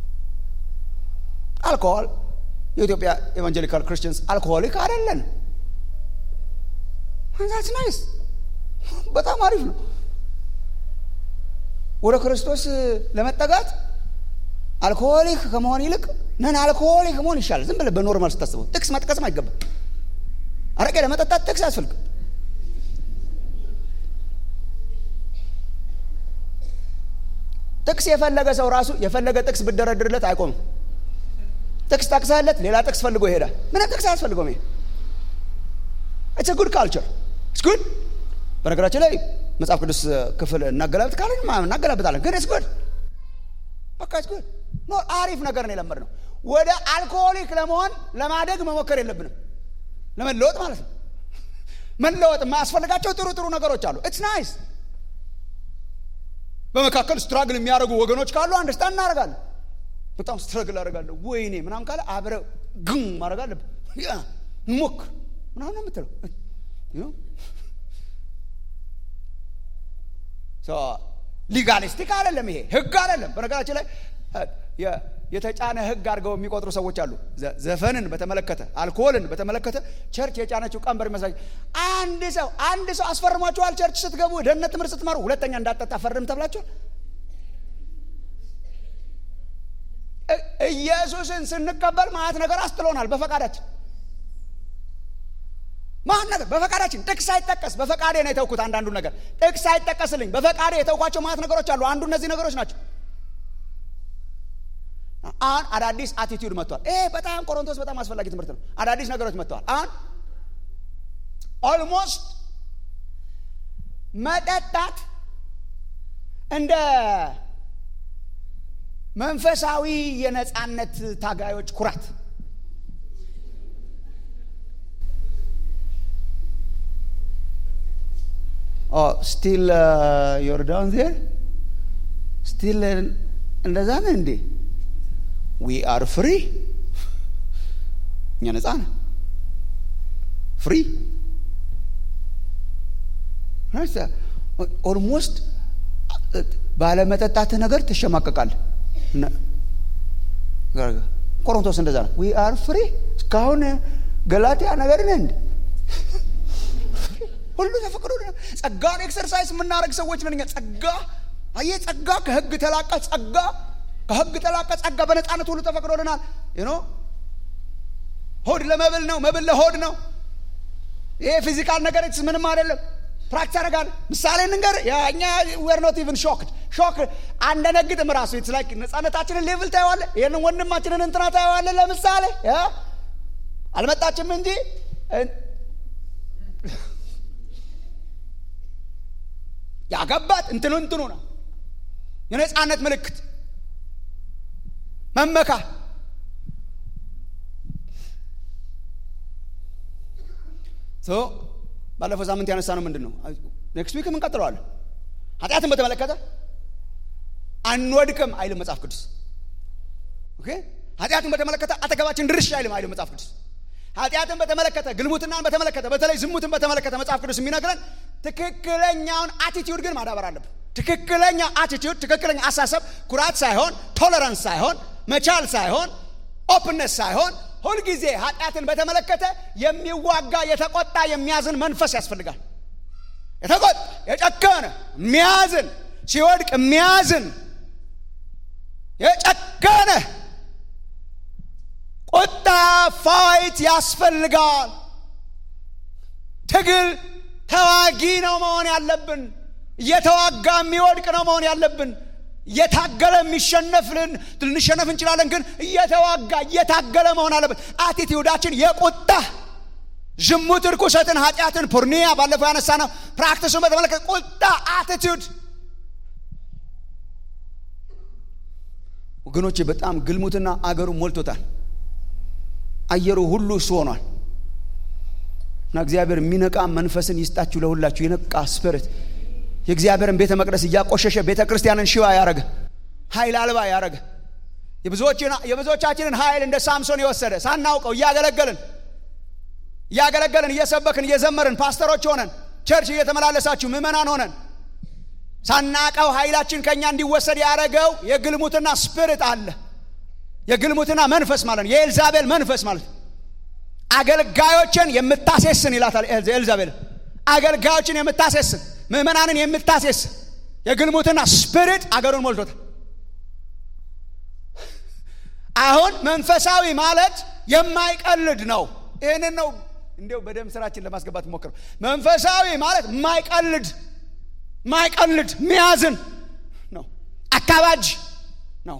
አልኮሆል የኢትዮጵያ ኤቫንጀሊካል ክርስቲያንስ አልኮሆሊክ አይደለን። ዛትስ ናይስ በጣም አሪፍ ነው። ወደ ክርስቶስ ለመጠጋት አልኮሆሊክ ከመሆን ይልቅ ነን አልኮሆሊክ መሆን ይሻላል። ዝም ብለህ በኖርማል ስታስበው ጥቅስ መጥቀስም አይገባም። አረቄ ለመጠጣት ጥቅስ አያስፈልግም። ጥቅስ የፈለገ ሰው ራሱ የፈለገ ጥቅስ ብደረድርለት አይቆምም። ጥቅስ ጠቅሰህለት ሌላ ጥቅስ ፈልጎ ይሄዳል። ምንም ጥቅስ አያስፈልገውም። ይሄ ኢትስ ጉድ ካልቸር ኢትስ ጉድ። በነገራችን ላይ መጽሐፍ ቅዱስ ክፍል እናገላብጥ ካለን እናገላብጣለን፣ ግን ኢትስ ጉድ በቃ ኢትስ ጉድ ኖ አሪፍ ነገር ነው የለመድነው። ወደ አልኮሆሊክ ለመሆን ለማደግ መሞከር የለብንም። ለመለወጥ ማለት ነው። መለወጥ የማያስፈልጋቸው ጥሩ ጥሩ ነገሮች አሉ። ኢትስ ናይስ። በመካከል ስትራግል የሚያደርጉ ወገኖች ካሉ አንደርስታንድ እናደርጋለን። በጣም ስትረግል አደርጋለሁ ወይኔ ምናምን ካለ አብረ ግን ማድረግ አለብን። ሞክር ምናምን ነው የምትለው። ሊጋሊስቲክ አይደለም ይሄ ህግ አይደለም። በነገራችን ላይ የተጫነ ህግ አድርገው የሚቆጥሩ ሰዎች አሉ። ዘፈንን በተመለከተ አልኮሆልን በተመለከተ ቸርች የጫነችው ቀንበር ይመስላል። አንድ ሰው አንድ ሰው አስፈርሟችኋል። ቸርች ስትገቡ ደህንነት ትምህርት ስትማሩ ሁለተኛ እንዳጠጣ ፈርም ተብላችኋል። ኢየሱስን ስንቀበል ማለት ነገር አስጥሎናል። በፈቃዳችን ማን ነገር በፈቃዳችን ጥቅስ ሳይጠቀስ በፈቃዴ ነው የተውኩት። አንዳንዱ ነገር ጥቅስ ሳይጠቀስልኝ በፈቃዴ የተውኳቸው ማለት ነገሮች አሉ። አንዱ እነዚህ ነገሮች ናቸው። አሁን አዳዲስ አቲቲዩድ መጥቷል። ይሄ በጣም ቆሮንቶስ በጣም አስፈላጊ ትምህርት ነው። አዳዲስ ነገሮች መጥተዋል። አሁን ኦልሞስት መጠጣት እንደ መንፈሳዊ የነፃነት ታጋዮች ኩራት ስቲል ዮርዳን ዜር ስቲል እንደዛ ነህ እንዴ? ዊ አር ፍሪ እኛ ነፃ ነን። ፍሪ ኦልሞስት ባለመጠጣትህ ነገር ትሸማቀቃለህ። ቆሮንቶስ እንደዛ ነው። ዊ አር ፍሪ እስካሁን ገላትያ ነገር ነህ እንዴ? ሁሉ ተፈቅዶ ጸጋን ኤክሰርሳይዝ የምናደርግ ሰዎች ነን እኛ። ጸጋ አየህ፣ ጸጋ ከህግ ተላቀ ጸጋ ከህግ ተላቀ ጸጋ በነፃነት ሁሉ ተፈቅዶልናል። ኖ ሆድ ለመብል ነው፣ መብል ለሆድ ነው። ይሄ ፊዚካል ነገር ምንም አይደለም። ፕራክቲስ ያደርጋለህ። ምሳሌ እንንገር። እኛ ዌር ኖት ኢቭን ሾክድ ሾክ አንደነግጥም። ራሱ ኢትስ ላይክ ነፃነታችንን ሌቭል ታየዋለህ። ይህንን ወንድማችንን እንትና ታየዋለህ። ለምሳሌ አልመጣችም እንጂ ያገባት እንትኑ እንትኑ ነው የነፃነት ምልክት መመካ ባለፈው ሳምንት ያነሳ ነው ምንድን ነው ኔክስት ዊክም እንቀጥለዋለን ኃጢአትን በተመለከተ አንወድቅም አይልም መጽሐፍ ቅዱስ ኦኬ ኃጢአትን በተመለከተ አጠገባችን ድርሽ አይልም አይልም መጽሐፍ ቅዱስ ኃጢአትን በተመለከተ ግልሙትናን በተመለከተ በተለይ ዝሙትን በተመለከተ መጽሐፍ ቅዱስ የሚነግረን ትክክለኛውን አቲቲዩድ ግን ማዳበር አለብን ትክክለኛ አቲቲዩድ ትክክለኛ አሳሰብ ኩራት ሳይሆን ቶለራንስ ሳይሆን መቻል ሳይሆን ኦፕነስ ሳይሆን ሁልጊዜ ኃጢአትን በተመለከተ የሚዋጋ የተቆጣ የሚያዝን መንፈስ ያስፈልጋል የተቆጣ የጨከነ የሚያዝን ሲወድቅ የሚያዝን የጨከነ ቁጣ ፋይት ያስፈልጋል ትግል ተዋጊ ነው መሆን ያለብን እየተዋጋ የሚወድቅ ነው መሆን ያለብን እየታገለ የሚሸነፍልን ልንሸነፍ እንችላለን ግን እየተዋጋ እየታገለ መሆን አለብን አቲቲዩዳችን የቁጣ ዝሙት ርኩሰትን ኃጢአትን ፖርኒያ ባለፈው ያነሳ ነው ፕራክቲሱን በተመለከተ ቁጣ አቲቲዩድ ወገኖቼ በጣም ግልሙትና አገሩ ሞልቶታል። አየሩ ሁሉ እሱ ሆኗል። እና እግዚአብሔር የሚነቃ መንፈስን ይስጣችሁ ለሁላችሁ፣ የነቃ ስፒሪት የእግዚአብሔርን ቤተ መቅደስ እያቆሸሸ ቤተ ክርስቲያንን ሽባ ያረገ ኃይል አልባ ያረገ የብዙዎቻችንን ኃይል እንደ ሳምሶን የወሰደ ሳናውቀው እያገለገልን እያገለገልን እየሰበክን እየዘመርን ፓስተሮች ሆነን ቸርች እየተመላለሳችሁ ምዕመናን ሆነን ሳናቀው ኃይላችን ከእኛ እንዲወሰድ ያደረገው የግልሙትና ስፒሪት አለ። የግልሙትና መንፈስ ማለት ነው። የኤልዛቤል መንፈስ ማለት ነው። አገልጋዮችን የምታሴስን ይላታል ኤልዛቤል። አገልጋዮችን የምታሴስን ምዕመናንን የምታሴስን የግልሙትና ስፒሪት አገሩን ሞልቶታል። አሁን መንፈሳዊ ማለት የማይቀልድ ነው። ይህንን ነው እንዲው በደም ስራችን ለማስገባት ሞክረው። መንፈሳዊ ማለት የማይቀልድ ማይቀልድ ሚያዝን ነው። አካባጅ ነው።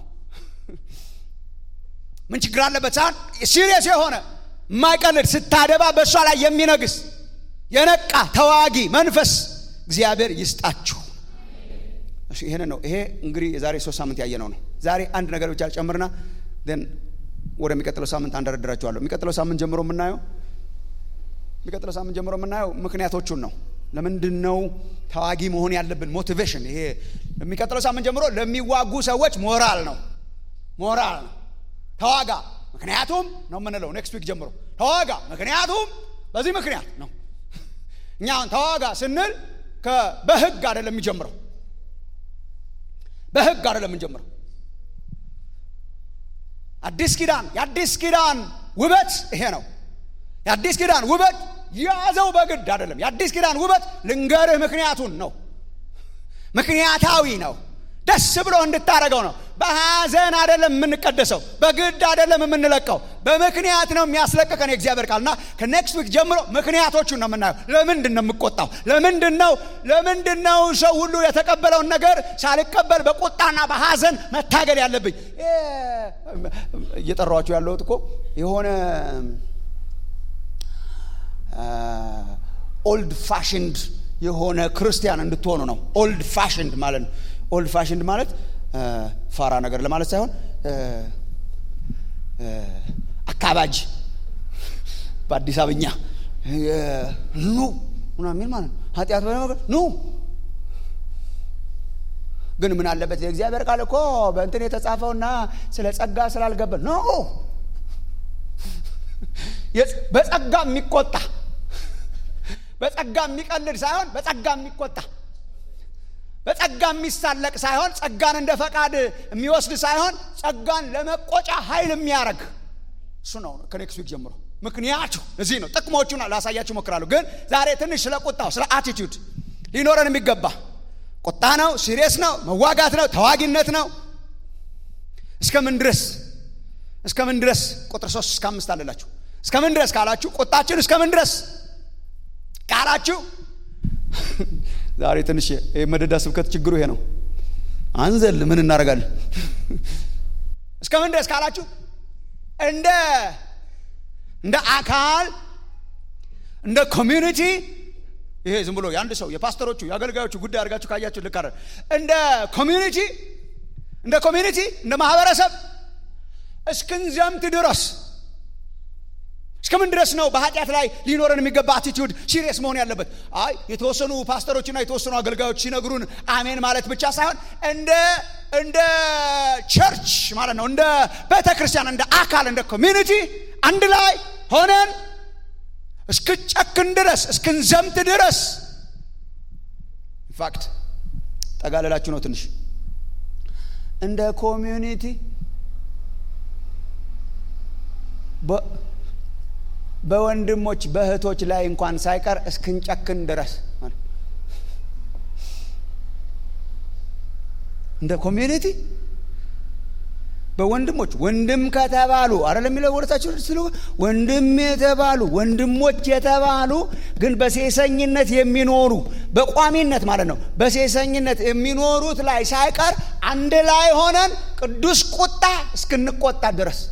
ምን ችግር አለበት ሳይሆን ሲሪየስ የሆነ የማይቀልድ ስታደባ በእሷ ላይ የሚነግስ የነቃ ተዋጊ መንፈስ እግዚአብሔር ይስጣችሁ። ይህን ነው። ይሄ እንግዲህ የዛሬ ሶስት ሳምንት ያየነው ነው። ዛሬ አንድ ነገር ብቻ ጨምርና ን ወደሚቀጥለው ሳምንት አንደረድራችኋለሁ። የሚቀጥለው ሳምንት ጀምሮ የምናየው የሚቀጥለው ሳምንት ጀምሮ የምናየው ምክንያቶቹን ነው። ለምንድን ነው ተዋጊ መሆን ያለብን? ሞቲቬሽን። ይሄ የሚቀጥለው ሳምንት ጀምሮ ለሚዋጉ ሰዎች ሞራል ነው። ሞራል ነው። ተዋጋ ምክንያቱም ነው የምንለው። ኔክስት ዊክ ጀምሮ ተዋጋ ምክንያቱም በዚህ ምክንያት ነው። እኛ አሁን ተዋጋ ስንል በህግ አይደለም የሚጀምረው። በህግ አይደለም የምንጀምረው። አዲስ ኪዳን የአዲስ ኪዳን ውበት ይሄ ነው። የአዲስ ኪዳን ውበት ያዘው በግድ አይደለም። የአዲስ ኪዳን ውበት ልንገርህ ምክንያቱን ነው። ምክንያታዊ ነው። ደስ ብሎ እንድታረገው ነው። በሐዘን አይደለም የምንቀደሰው፣ በግድ አይደለም የምንለቀው፣ በምክንያት ነው የሚያስለቅቀን የእግዚአብሔር ቃል እና ከኔክስት ዊክ ጀምሮ ምክንያቶቹን ነው የምናየው። ለምንድን ነው የምቆጣው? ለምንድን ነው ለምንድን ነው ሰው ሁሉ የተቀበለውን ነገር ሳልቀበል በቁጣና በሐዘን መታገል ያለብኝ? እየጠራኋቸው ያለሁት እኮ የሆነ ኦልድ ፋሽንድ የሆነ ክርስቲያን እንድትሆኑ ነው። ኦልድ ፋሽንድ ማለት ነው። ኦልድ ፋሽንድ ማለት ፋራ ነገር ለማለት ሳይሆን አካባጅ በአዲስ አበኛ ኑ ምናምን የሚል ማለት ነው። ኃጢአት በነገር ኑ ግን ምን አለበት የእግዚአብሔር ቃል እኮ በእንትን የተጻፈውና ስለ ጸጋ ስላልገበል ኖ በጸጋ የሚቆጣ በጸጋ የሚቀልድ ሳይሆን በጸጋ የሚቆጣ በጸጋ የሚሳለቅ ሳይሆን ጸጋን እንደ ፈቃድ የሚወስድ ሳይሆን ጸጋን ለመቆጫ ኃይል የሚያደርግ እሱ ነው። ከኔክስት ዊክ ጀምሮ ምክንያቱ እዚህ ነው። ጥቅሞቹን ላሳያችሁ ሞክራለሁ። ግን ዛሬ ትንሽ ስለ ቁጣው ስለ አቲቲዩድ ሊኖረን የሚገባ ቁጣ ነው፣ ሲሪየስ ነው፣ መዋጋት ነው፣ ተዋጊነት ነው። እስከምን ድረስ እስከምን ድረስ ቁጥር ሶስት እስከ አምስት አለላችሁ። እስከምን ድረስ ካላችሁ ቁጣችን እስከምን ድረስ ካላችሁ ዛሬ ትንሽ የመደዳ ስብከት ችግሩ ይሄ ነው። አንዘል ምን እናደርጋለን? እስከምን ድረስ ካላችሁ እንደ እንደ አካል እንደ ኮሚዩኒቲ ይሄ ዝም ብሎ የአንድ ሰው የፓስተሮቹ የአገልጋዮቹ ጉዳይ አድርጋችሁ ካያችሁ ልክ አይደል። እንደ ኮሚዩኒቲ እንደ ኮሚዩኒቲ እንደ ማህበረሰብ እስክንዘምት ድረስ እስከምን ድረስ ነው በኃጢአት ላይ ሊኖረን የሚገባ አቲቲዩድ ሲሪየስ መሆን ያለበት? አይ የተወሰኑ ፓስተሮችና የተወሰኑ አገልጋዮች ሲነግሩን አሜን ማለት ብቻ ሳይሆን እንደ እንደ ቸርች ማለት ነው፣ እንደ ቤተ ክርስቲያን፣ እንደ አካል፣ እንደ ኮሚኒቲ አንድ ላይ ሆነን እስክንጨክን ድረስ እስክንዘምት ድረስ ኢንፋክት ጠጋለላችሁ ነው ትንሽ እንደ ኮሚዩኒቲ በወንድሞች በእህቶች ላይ እንኳን ሳይቀር እስክንጨክን ድረስ እንደ ኮሚዩኒቲ በወንድሞች ወንድም ከተባሉ አይደል የሚለው ወደታችን ስለ ወንድም የተባሉ ወንድሞች የተባሉ ግን በሴሰኝነት የሚኖሩ በቋሚነት ማለት ነው። በሴሰኝነት የሚኖሩት ላይ ሳይቀር አንድ ላይ ሆነን ቅዱስ ቁጣ እስክንቆጣ ድረስ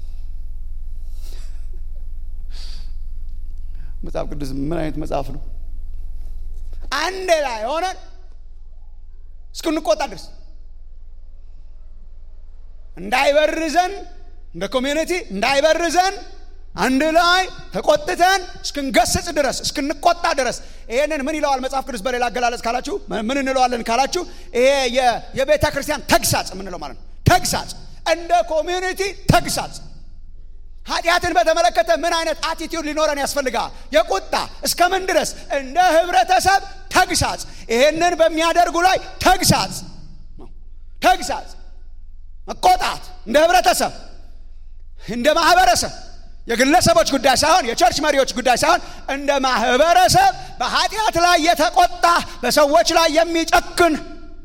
መጽሐፍ ቅዱስ ምን አይነት መጽሐፍ ነው? አንድ ላይ ሆነን እስክንቆጣ ድረስ እንዳይበርዘን እንደ ኮሚዩኒቲ እንዳይበርዘን አንድ ላይ ተቆጥተን እስክንገስጽ ድረስ እስክንቆጣ ድረስ ይሄንን ምን ይለዋል መጽሐፍ ቅዱስ በሌላ አገላለጽ ካላችሁ ምን እንለዋለን ካላችሁ ይሄ የቤተ ክርስቲያን ተግሳጽ የምንለው ማለት ነው ተግሳጽ እንደ ኮሚዩኒቲ ተግሳጽ ኃጢአትን በተመለከተ ምን አይነት አቲቲዩድ ሊኖረን ያስፈልጋል የቁጣ እስከ ምን ድረስ እንደ ህብረተሰብ ተግሳጽ ይሄንን በሚያደርጉ ላይ ተግሳጽ ተግሳጽ መቆጣት እንደ ህብረተሰብ እንደ ማህበረሰብ የግለሰቦች ጉዳይ ሳይሆን የቸርች መሪዎች ጉዳይ ሳይሆን እንደ ማህበረሰብ በኃጢአት ላይ የተቆጣ በሰዎች ላይ የሚጨክን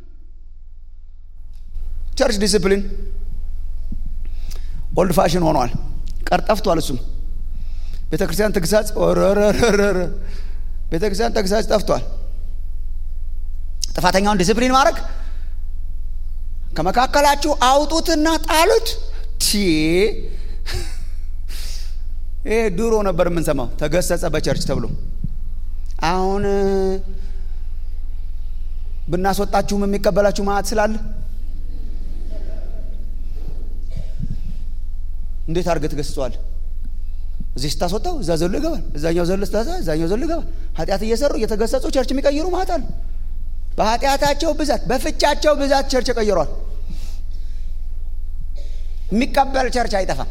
ቸርች ዲስፕሊን ኦልድ ፋሽን ሆኗል ቀርጠፍቷል እሱም ቤተ ክርስቲያን ተግሳጽ ረረረረ ቤተ ክርስቲያን ተግሳጽ ጠፍቷል ጥፋተኛውን ዲስፕሊን ማድረግ ከመካከላችሁ አውጡትና ጣሉት ቲ ይሄ ድሮ ነበር የምንሰማው ተገሰጸ በቸርች ተብሎ አሁን ብናስወጣችሁም የሚቀበላችሁ ማዕት ስላለ እንዴት አድርገህ ትገስጸዋል እዚህ ስታስወጣው እዛ ዘሎ ይገባል እዛኛው ዘሎ ስታሳ እዛኛው ዘሎ ይገባል ኃጢአት እየሰሩ እየተገሰጹ ቸርች የሚቀይሩ ማዕት አሉ በኃጢአታቸው ብዛት በፍቻቸው ብዛት ቸርች ቀይሯል የሚቀበል ቸርች አይጠፋም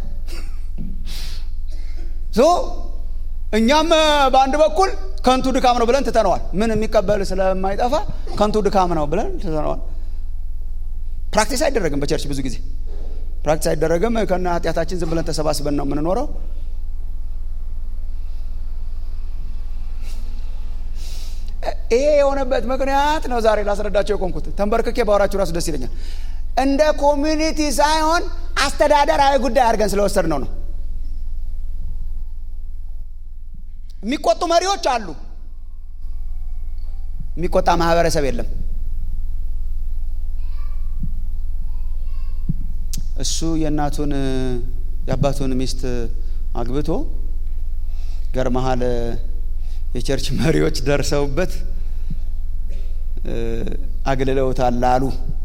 ሶ እኛም በአንድ በኩል ከንቱ ድካም ነው ብለን ትተነዋል ምን የሚቀበል ስለማይጠፋ ከንቱ ድካም ነው ብለን ትተነዋል ፕራክቲስ አይደረግም በቸርች ብዙ ጊዜ ፕራክቲስ አይደረግም ከና ኃጢአታችን ዝም ብለን ተሰባስበን ነው የምንኖረው ይሄ የሆነበት ምክንያት ነው ዛሬ ላስረዳቸው የቆምኩት ተንበርክኬ ባወራችሁ ራሱ ደስ ይለኛል እንደ ኮሚኒቲ ሳይሆን አስተዳደራዊ ጉዳይ አድርገን ስለወሰድ ነው ነው የሚቆጡ መሪዎች አሉ የሚቆጣ ማህበረሰብ የለም እሱ የእናቱን የአባቱን ሚስት አግብቶ ገርመሃል የቸርች መሪዎች ደርሰውበት አግልለውታል አሉ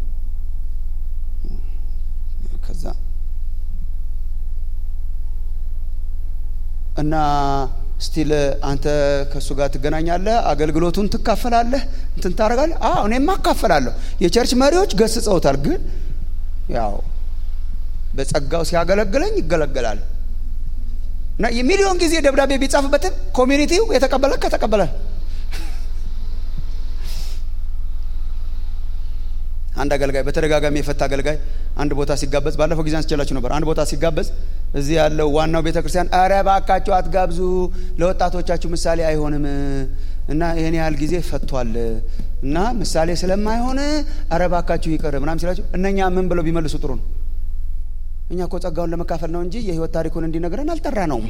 ከዛ እና ስቲል አንተ ከእሱ ጋር ትገናኛለህ አገልግሎቱን ትካፈላለህ እንትን ታደረጋለህ አዎ እኔማ አካፈላለሁ የቸርች መሪዎች ገስጸውታል ግን ያው በጸጋው ሲያገለግለኝ ይገለገላል እና የሚሊዮን ጊዜ ደብዳቤ ቢጻፍበትም ኮሚኒቲው የተቀበለ ከተቀበለ አንድ አገልጋይ በተደጋጋሚ የፈታ አገልጋይ አንድ ቦታ ሲጋበዝ ባለፈው ጊዜ አንስቼላችሁ ነበር አንድ ቦታ ሲጋበዝ እዚህ ያለው ዋናው ቤተ ክርስቲያን ኧረ ባካችሁ አትጋብዙ ለወጣቶቻችሁ ምሳሌ አይሆንም እና ይህን ያህል ጊዜ ፈቷል እና ምሳሌ ስለማይሆን ኧረ ባካችሁ ይቅር ምናም ሲላችሁ እነኛ ምን ብለው ቢመልሱ ጥሩ ነው እኛ እኮ ጸጋውን ለመካፈል ነው እንጂ የህይወት ታሪኩን እንዲነግረን አልጠራ ነውም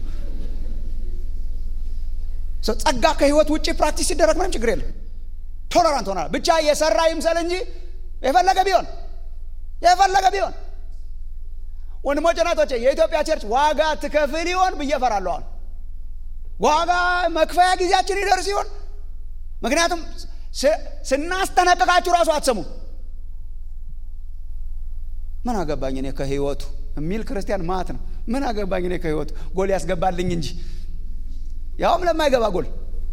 ጸጋ ከህይወት ውጭ ፕራክቲስ ሲደረግ ምንም ችግር የለም ቶለራንት ሆናል ብቻ የሰራ ይምሰል እንጂ የፈለገ ቢሆን የፈለገ ቢሆን ወንድሞች ናቶቼ የኢትዮጵያ ቸርች ዋጋ ትከፍል ይሆን ብዬ እፈራለሁ አሁን ዋጋ መክፈያ ጊዜያችን ይደርስ ይሆን ምክንያቱም ስናስጠነቅቃችሁ ራሱ አትሰሙ ምን አገባኝ እኔ ከህይወቱ የሚል ክርስቲያን ማት ነው ምን አገባኝ እኔ ከህይወቱ ጎል ያስገባልኝ እንጂ ያውም ለማይገባ ጎል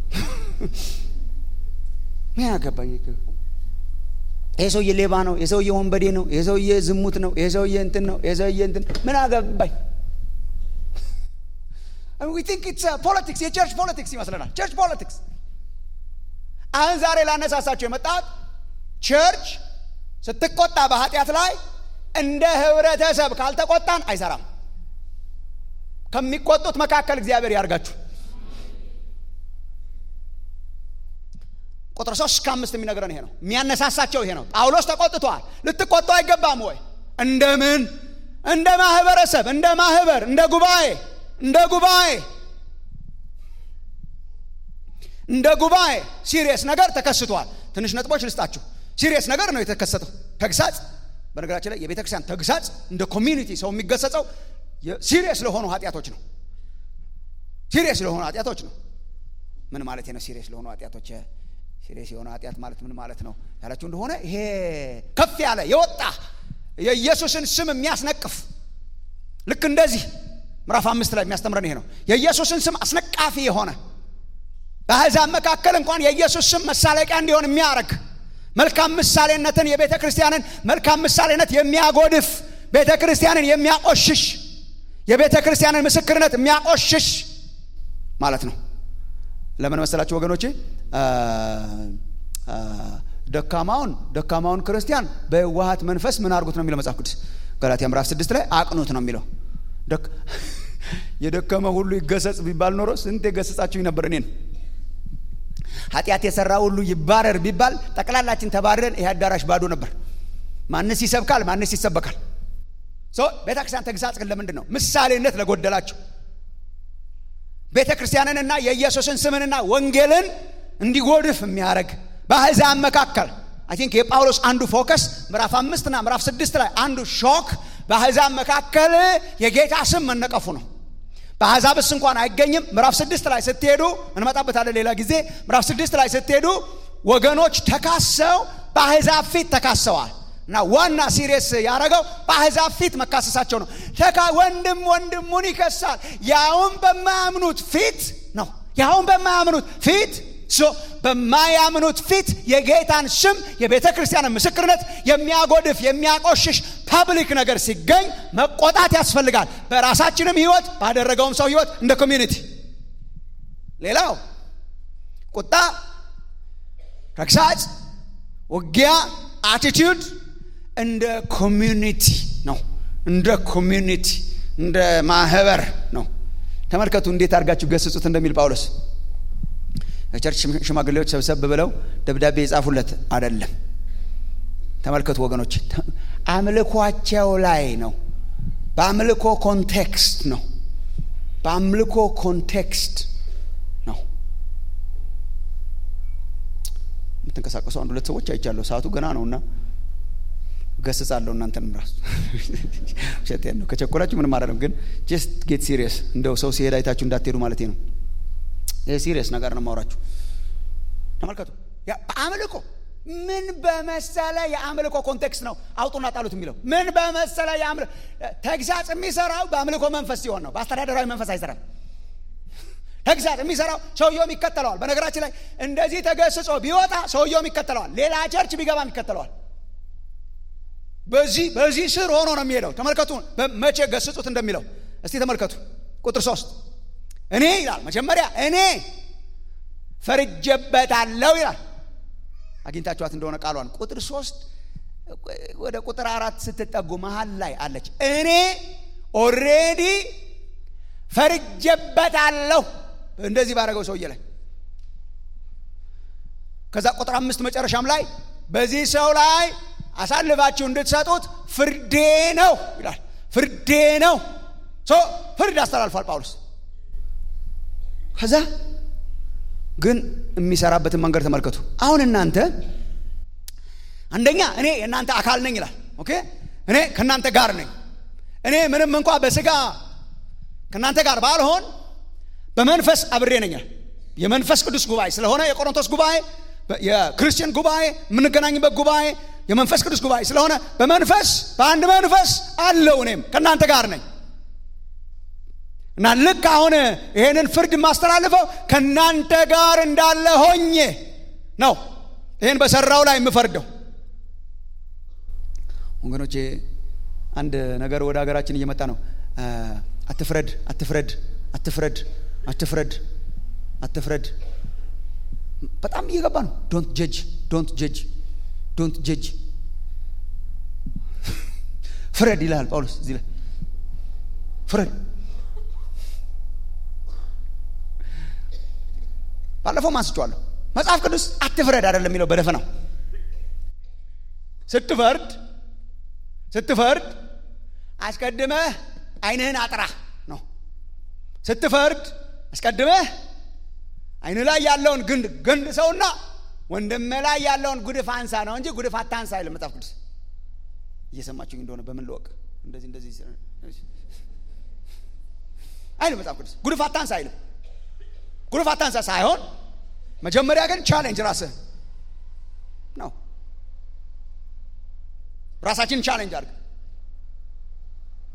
ምን አገባኝ ይሄ ሰውዬ ሌባ ነው ይሄ ሰውዬ ወንበዴ ነው ይሄ ሰውዬ ዝሙት ነው ይሄ ሰውዬ እንትን ነው ይሄ ሰውዬ እንትን ምን አገባኝ ዊ ቲንክ ኢትስ ፖለቲክስ የቸርች ፖለቲክስ ይመስለናል ቸርች ፖለቲክስ አሁን ዛሬ ላነሳሳቸው የመጣት ቸርች ስትቆጣ በኃጢአት ላይ እንደ ህብረተሰብ ካልተቆጣን አይሰራም ከሚቆጡት መካከል እግዚአብሔር ያርጋችሁ ቁጥር ሶስት እስከ አምስት የሚነግረን ይሄ ነው የሚያነሳሳቸው ይሄ ነው ጳውሎስ ተቆጥቷል ልትቆጡ አይገባም ወይ እንደምን እንደ ማህበረሰብ እንደ ማህበር እንደ ጉባኤ እንደ ጉባኤ እንደ ጉባኤ ሲሪየስ ነገር ተከስቷል ትንሽ ነጥቦች ልስጣችሁ ሲሪየስ ነገር ነው የተከሰተው ተግሳጽ በነገራችን ላይ የቤተ ክርስቲያን ተግሳጽ እንደ ኮሚኒቲ ሰው የሚገሰጸው ሲሪየስ ለሆኑ ኃጢአቶች ነው ሲሪየስ ለሆኑ ኃጢአቶች ነው ምን ማለት ነው ሲሪየስ ለሆኑ ኃጢአቶች ሲሪየስ የሆነ ኃጢአት ማለት ምን ማለት ነው ያላችሁ እንደሆነ ይሄ ከፍ ያለ የወጣ የኢየሱስን ስም የሚያስነቅፍ ልክ እንደዚህ ምዕራፍ አምስት ላይ የሚያስተምረን ይሄ ነው። የኢየሱስን ስም አስነቃፊ የሆነ በአሕዛብ መካከል እንኳን የኢየሱስ ስም መሳለቂያ እንዲሆን የሚያደርግ መልካም ምሳሌነትን የቤተ ክርስቲያንን መልካም ምሳሌነት የሚያጎድፍ ቤተ ክርስቲያንን የሚያቆሽሽ የቤተ ክርስቲያንን ምስክርነት የሚያቆሽሽ ማለት ነው። ለምን መሰላችሁ ወገኖቼ? ደካማውን ደካማውን ክርስቲያን በዋሃት መንፈስ ምን አድርጉት ነው የሚለው መጽሐፍ ቅዱስ ገላትያ ምዕራፍ ስድስት ላይ አቅኑት ነው የሚለው። የደከመ ሁሉ ይገሰጽ ቢባል ኖሮ ስንት የገሰጻችሁኝ ነበር እኔን። ኃጢአት የሰራ ሁሉ ይባረር ቢባል ጠቅላላችን ተባረን ይህ አዳራሽ ባዶ ነበር። ማንስ ይሰብካል? ማንስ ይሰበካል? ቤተ ክርስቲያን ተግሳጽ ግን ለምንድን ነው? ምሳሌነት ለጎደላቸው ቤተ ክርስቲያንንና የኢየሱስን ስምንና ወንጌልን እንዲጎድፍ የሚያደርግ በአሕዛብ መካከል አይ ቲንክ የጳውሎስ አንዱ ፎከስ ምዕራፍ አምስትና ምዕራፍ ስድስት ላይ አንዱ ሾክ በአሕዛብ መካከል የጌታ ስም መነቀፉ ነው። በአሕዛብስ እንኳን አይገኝም። ምዕራፍ ስድስት ላይ ስትሄዱ እንመጣበታለን ሌላ ጊዜ። ምዕራፍ ስድስት ላይ ስትሄዱ ወገኖች ተካሰው በአሕዛብ ፊት ተካሰዋል እና ዋና ሲሪየስ ያደረገው በአሕዛብ ፊት መካሰሳቸው ነው። ተካ ወንድም ወንድሙን ይከሳል፣ ያውም በማያምኑት ፊት ነው። ያውም በማያምኑት ፊት በማያምኑት ፊት የጌታን ስም የቤተ ክርስቲያንን ምስክርነት የሚያጎድፍ የሚያቆሽሽ ፐብሊክ ነገር ሲገኝ መቆጣት ያስፈልጋል። በራሳችንም ህይወት ባደረገውም ሰው ህይወት እንደ ኮሚዩኒቲ። ሌላው ቁጣ፣ ተግሳጽ፣ ውጊያ፣ አቲቲዩድ እንደ ኮሚዩኒቲ ነው። እንደ ኮሚዩኒቲ እንደ ማህበር ነው። ተመልከቱ እንዴት አድርጋችሁ ገስጹት እንደሚል ጳውሎስ የቸርች ሽማግሌዎች ሰብሰብ ብለው ደብዳቤ የጻፉለት አይደለም። ተመልከቱ ወገኖች፣ አምልኳቸው ላይ ነው። በአምልኮ ኮንቴክስት ነው። በአምልኮ ኮንቴክስት ነው የምትንቀሳቀሱ አንድ ሁለት ሰዎች አይቻለሁ። ሰዓቱ ገና ነው እና ገስጻለሁ እናንተንም ራሱ ውሸቴን ነው። ከቸኮላችሁ ምንም አይደለም፣ ግን ጀስት ጌት ሲሪየስ። እንደው ሰው ሲሄድ አይታችሁ እንዳትሄዱ ማለት ነው። ይህ ሲሪየስ ነገር ነው ማውራችሁ። ተመልከቱ። በአምልኮ ምን በመሰለ የአምልኮ ኮንቴክስት ነው አውጡና ጣሉት የሚለው ምን በመሰለ የአምልኮ ተግሳጽ የሚሰራው በአምልኮ መንፈስ ሲሆን ነው። በአስተዳደራዊ መንፈስ አይሰራም። ተግሳጽ የሚሰራው ሰውየውም ይከተለዋል። በነገራችን ላይ እንደዚህ ተገስጾ ቢወጣ ሰውየውም ይከተለዋል። ሌላ ቸርች ቢገባም ይከተለዋል። በዚህ በዚህ ስር ሆኖ ነው የሚሄደው። ተመልከቱ መቼ ገስጹት እንደሚለው እስቲ ተመልከቱ። ቁጥር ሶስት እኔ ይላል መጀመሪያ እኔ ፈርጀበታለሁ ይላል። አግኝታችኋት እንደሆነ ቃሏን ቁጥር ሶስት ወደ ቁጥር አራት ስትጠጉ መሀል ላይ አለች። እኔ ኦሬዲ ፈርጀበታለሁ እንደዚህ ባደረገው ሰውዬ ላይ ከዛ ቁጥር አምስት መጨረሻም ላይ በዚህ ሰው ላይ አሳልፋችሁ እንድትሰጡት ፍርዴ ነው ይላል። ፍርዴ ነው። ፍርድ አስተላልፏል ጳውሎስ። ከዛ ግን የሚሰራበትን መንገድ ተመልከቱ። አሁን እናንተ አንደኛ እኔ የእናንተ አካል ነኝ ይላል። ኦኬ እኔ ከእናንተ ጋር ነኝ። እኔ ምንም እንኳ በስጋ ከእናንተ ጋር ባልሆን በመንፈስ አብሬ ነኛል። የመንፈስ ቅዱስ ጉባኤ ስለሆነ የቆሮንቶስ ጉባኤ የክርስቲያን ጉባኤ የምንገናኝበት ጉባኤ የመንፈስ ቅዱስ ጉባኤ ስለሆነ በመንፈስ በአንድ መንፈስ አለው። እኔም ከእናንተ ጋር ነኝ እና ልክ አሁን ይሄንን ፍርድ የማስተላልፈው ከእናንተ ጋር እንዳለ ሆኜ ነው። ይህን በሰራው ላይ የምፈርደው። ወገኖቼ አንድ ነገር ወደ ሀገራችን እየመጣ ነው። አትፍረድ፣ አትፍረድ፣ አትፍረድ፣ አትፍረድ፣ አትፍረድ በጣም እየገባ ነው። ዶንት ጀጅ፣ ዶንት ጀጅ፣ ዶንት ጀጅ። ፍረድ ይልሃል ጳውሎስ እዚህ ላይ ፍረድ። ባለፈው አንስቼዋለሁ። መጽሐፍ ቅዱስ አትፍረድ አይደለም የሚለው በደፈናው። ስትፈርድ ስትፈርድ አስቀድመህ ዓይንህን አጥራ ነው። ስትፈርድ አስቀድመህ ዓይንህ ላይ ያለውን ግንድ ግንድ ሰውና ወንድምህ ላይ ያለውን ጉድፍ አንሳ ነው እንጂ ጉድፍ አታንሳ አይልም መጽሐፍ ቅዱስ። እየሰማችሁኝ እንደሆነ በምን ልወቅ? እንደዚህ እንደዚህ አይልም መጽሐፍ ቅዱስ። ጉድፍ አታንሳ አይልም። ጉድፍ አታንሳ ሳይሆን መጀመሪያ ግን ቻሌንጅ ራስህ ነው። ራሳችንን ቻሌንጅ አድርግ።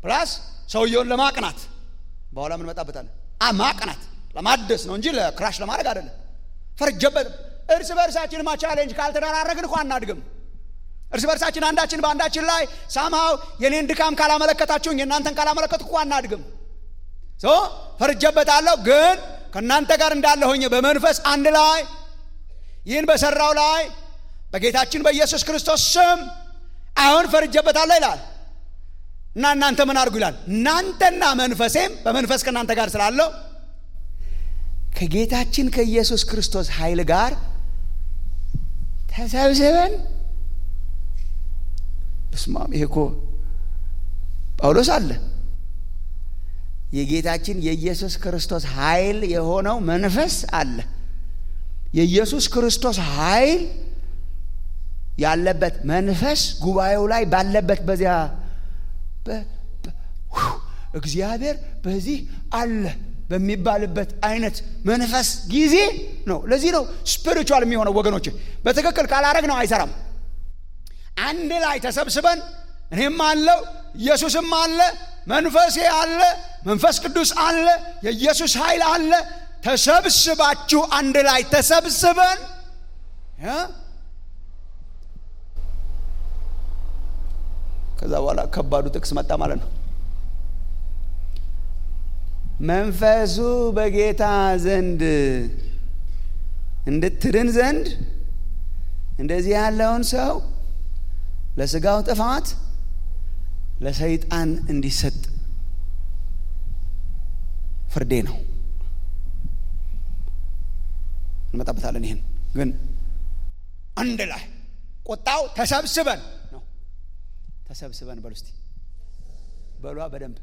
ፕላስ ሰውየውን ለማቅናት በኋላ ምን መጣበታለን ማቅናት ለማደስ ነው እንጂ ለክራሽ ለማድረግ አይደለም ፈርጀበት እርስ በእርሳችን ቻሌንጅ ካልተደራረግን እኮ አናድግም እርስ በርሳችን አንዳችን በአንዳችን ላይ ሳምሃው የኔን ድካም ካላመለከታችሁኝ የእናንተን ካላመለከትኩ እኮ አናድግም ሶ ፈርጀበታለሁ ግን ከእናንተ ጋር እንዳለ ሆኜ በመንፈስ አንድ ላይ ይህን በሰራው ላይ በጌታችን በኢየሱስ ክርስቶስ ስም አሁን ፈርጀበታለሁ ይላል እና እናንተ ምን አድርጉ ይላል እናንተና መንፈሴም በመንፈስ ከእናንተ ጋር ስላለው ከጌታችን ከኢየሱስ ክርስቶስ ኃይል ጋር ተሰብስበን በስማም ይሄ እኮ ጳውሎስ አለ የጌታችን የኢየሱስ ክርስቶስ ኃይል የሆነው መንፈስ አለ የኢየሱስ ክርስቶስ ኃይል ያለበት መንፈስ ጉባኤው ላይ ባለበት በዚያ እግዚአብሔር በዚህ አለ በሚባልበት አይነት መንፈስ ጊዜ ነው ለዚህ ነው ስፒሪቹዋል የሚሆነው ወገኖች በትክክል ካላረግ ነው አይሰራም አንድ ላይ ተሰብስበን እኔም አለው ኢየሱስም አለ መንፈሴ አለ መንፈስ ቅዱስ አለ የኢየሱስ ኃይል አለ ተሰብስባችሁ አንድ ላይ ተሰብስበን ከዛ በኋላ ከባዱ ጥቅስ መጣ ማለት ነው መንፈሱ በጌታ ዘንድ እንድትድን ዘንድ እንደዚህ ያለውን ሰው ለስጋው ጥፋት ለሰይጣን እንዲሰጥ ፍርዴ ነው እንመጣበታለን ይህን ግን አንድ ላይ ቁጣው ተሰብስበን ነው ተሰብስበን በሉ እስቲ በሏ በደንብ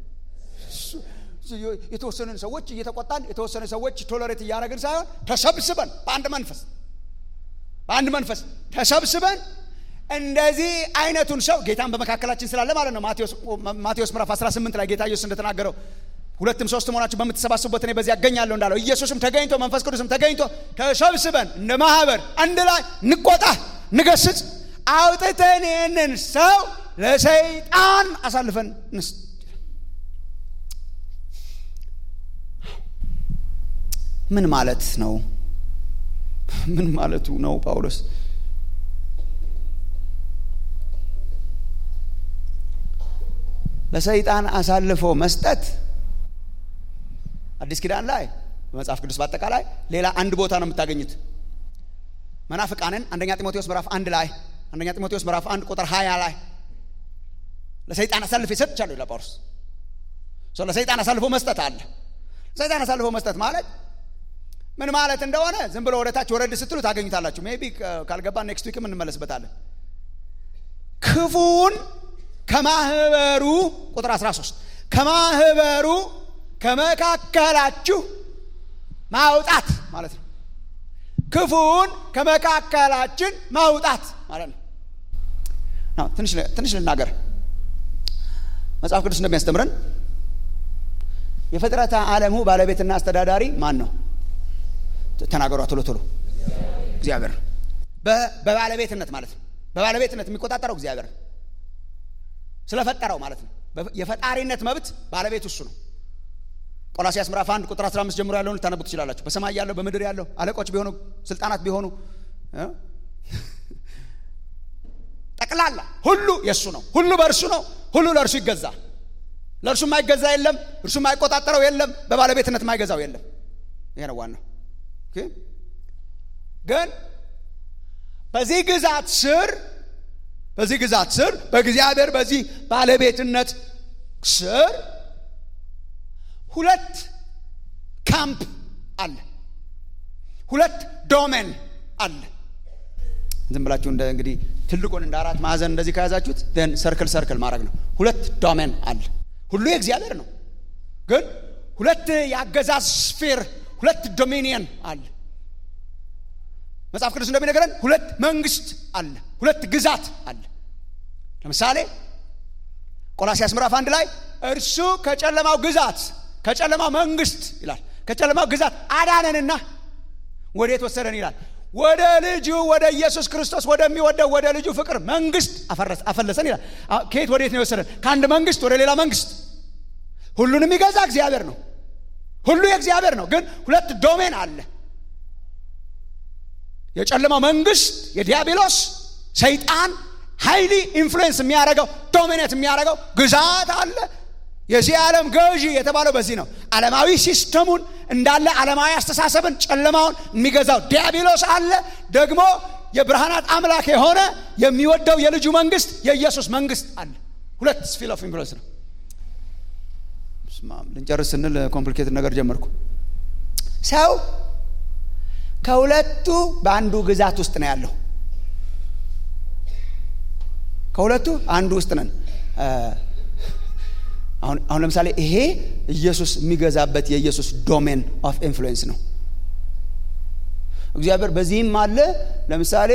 የተወሰኑን ሰዎች እየተቆጣን የተወሰኑ ሰዎች ቶለሬት እያደረግን ሳይሆን ተሰብስበን በአንድ መንፈስ በአንድ መንፈስ ተሰብስበን እንደዚህ አይነቱን ሰው ጌታን በመካከላችን ስላለ ማለት ነው ማቴዎስ ምዕራፍ 18 ላይ ጌታ ኢየሱስ እንደተናገረው ሁለትም ሶስት መሆናችሁ በምትሰባስቡበት እኔ በዚህ ያገኛለሁ እንዳለው ኢየሱስም ተገኝቶ መንፈስ ቅዱስም ተገኝቶ ተሰብስበን እንደ ማህበር አንድ ላይ እንቆጣ ንገስጽ አውጥተን ይህንን ሰው ለሰይጣን አሳልፈን እንስጥ ምን ማለት ነው ምን ማለቱ ነው ጳውሎስ ለሰይጣን አሳልፎ መስጠት አዲስ ኪዳን ላይ በመጽሐፍ ቅዱስ በአጠቃላይ ሌላ አንድ ቦታ ነው የምታገኙት መናፍቃንን አንደኛ ጢሞቴዎስ ምዕራፍ አንድ ላይ አንደኛ ጢሞቴዎስ ምዕራፍ አንድ ቁጥር ሀያ ላይ ለሰይጣን አሳልፎ ይሰጥቻለሁ ይላል ጳውሎስ ለሰይጣን አሳልፎ መስጠት አለ ሰይጣን አሳልፎ መስጠት ማለት ምን ማለት እንደሆነ ዝም ብሎ ወደታች ወረድ ስትሉ ታገኙታላችሁ ሜቢ ካልገባ ኔክስት ዊክም እንመለስበታለን ክፉን ከማህበሩ ቁጥር 13 ከማህበሩ ከመካከላችሁ ማውጣት ማለት ነው ክፉን ከመካከላችን ማውጣት ማለት ነው ትንሽ ልናገር መጽሐፍ ቅዱስ እንደሚያስተምረን የፍጥረተ ዓለሙ ባለቤትና አስተዳዳሪ ማን ነው ተናገሯ ቶሎ ቶሎ እግዚአብሔር ነው በባለቤትነት ማለት ነው በባለቤትነት የሚቆጣጠረው እግዚአብሔር ነው ስለፈጠረው ማለት ነው የፈጣሪነት መብት ባለቤት እሱ ነው ቆላሲያስ ምዕራፍ 1 ቁጥር 15 ጀምሮ ያለውን ልታነቡ ትችላላችሁ በሰማይ ያለው በምድር ያለው አለቆች ቢሆኑ ስልጣናት ቢሆኑ ጠቅላላ ሁሉ የእሱ ነው ሁሉ በእርሱ ነው ሁሉ ለእርሱ ይገዛል ለእርሱ የማይገዛ የለም እርሱ የማይቆጣጠረው የለም በባለቤትነት የማይገዛው የለም ይሄ ነው ዋናው ግን በዚህ ግዛት ስር በዚህ ግዛት ስር በእግዚአብሔር በዚህ ባለቤትነት ስር ሁለት ካምፕ አለ ሁለት ዶሜን አለ ዝም ብላችሁ እንደ እንግዲህ ትልቁን እንደ አራት ማዕዘን እንደዚህ ከያዛችሁት ን ሰርክል ሰርክል ማድረግ ነው ሁለት ዶሜን አለ ሁሉ የእግዚአብሔር ነው ግን ሁለት የአገዛዝ ስፌር ሁለት ዶሚኒየን አለ መጽሐፍ ቅዱስ እንደሚነገረን ሁለት መንግስት አለ ሁለት ግዛት አለ ለምሳሌ ቆላሲያስ ምዕራፍ አንድ ላይ እርሱ ከጨለማው ግዛት ከጨለማው መንግስት ይላል ከጨለማው ግዛት አዳነንና ወዴት ወሰደን ይላል ወደ ልጁ ወደ ኢየሱስ ክርስቶስ ወደሚወደው ወደ ልጁ ፍቅር መንግስት አፈለሰን ይላል ከየት ወዴት ነው የወሰደን ከአንድ መንግስት ወደ ሌላ መንግስት ሁሉን የሚገዛ እግዚአብሔር ነው። ሁሉ የእግዚአብሔር ነው። ግን ሁለት ዶሜን አለ። የጨለማው መንግስት የዲያብሎስ ሰይጣን ሀይሊ ኢንፍሉዌንስ የሚያደርገው ዶሚኔት የሚያደርገው ግዛት አለ። የዚህ ዓለም ገዢ የተባለው በዚህ ነው። ዓለማዊ ሲስተሙን እንዳለ ዓለማዊ አስተሳሰብን ጨለማውን የሚገዛው ዲያብሎስ አለ። ደግሞ የብርሃናት አምላክ የሆነ የሚወደው የልጁ መንግስት የኢየሱስ መንግስት አለ። ሁለት ስፊል ኦፍ ኢንፍሉዌንስ ነው። ልንጨርስ ስንል ኮምፕሊኬትድ ነገር ጀመርኩ። ሰው ከሁለቱ በአንዱ ግዛት ውስጥ ነው ያለው። ከሁለቱ አንዱ ውስጥ ነን። አሁን አሁን ለምሳሌ ይሄ ኢየሱስ የሚገዛበት የኢየሱስ ዶሜን ኦፍ ኢንፍሉዌንስ ነው። እግዚአብሔር በዚህም አለ። ለምሳሌ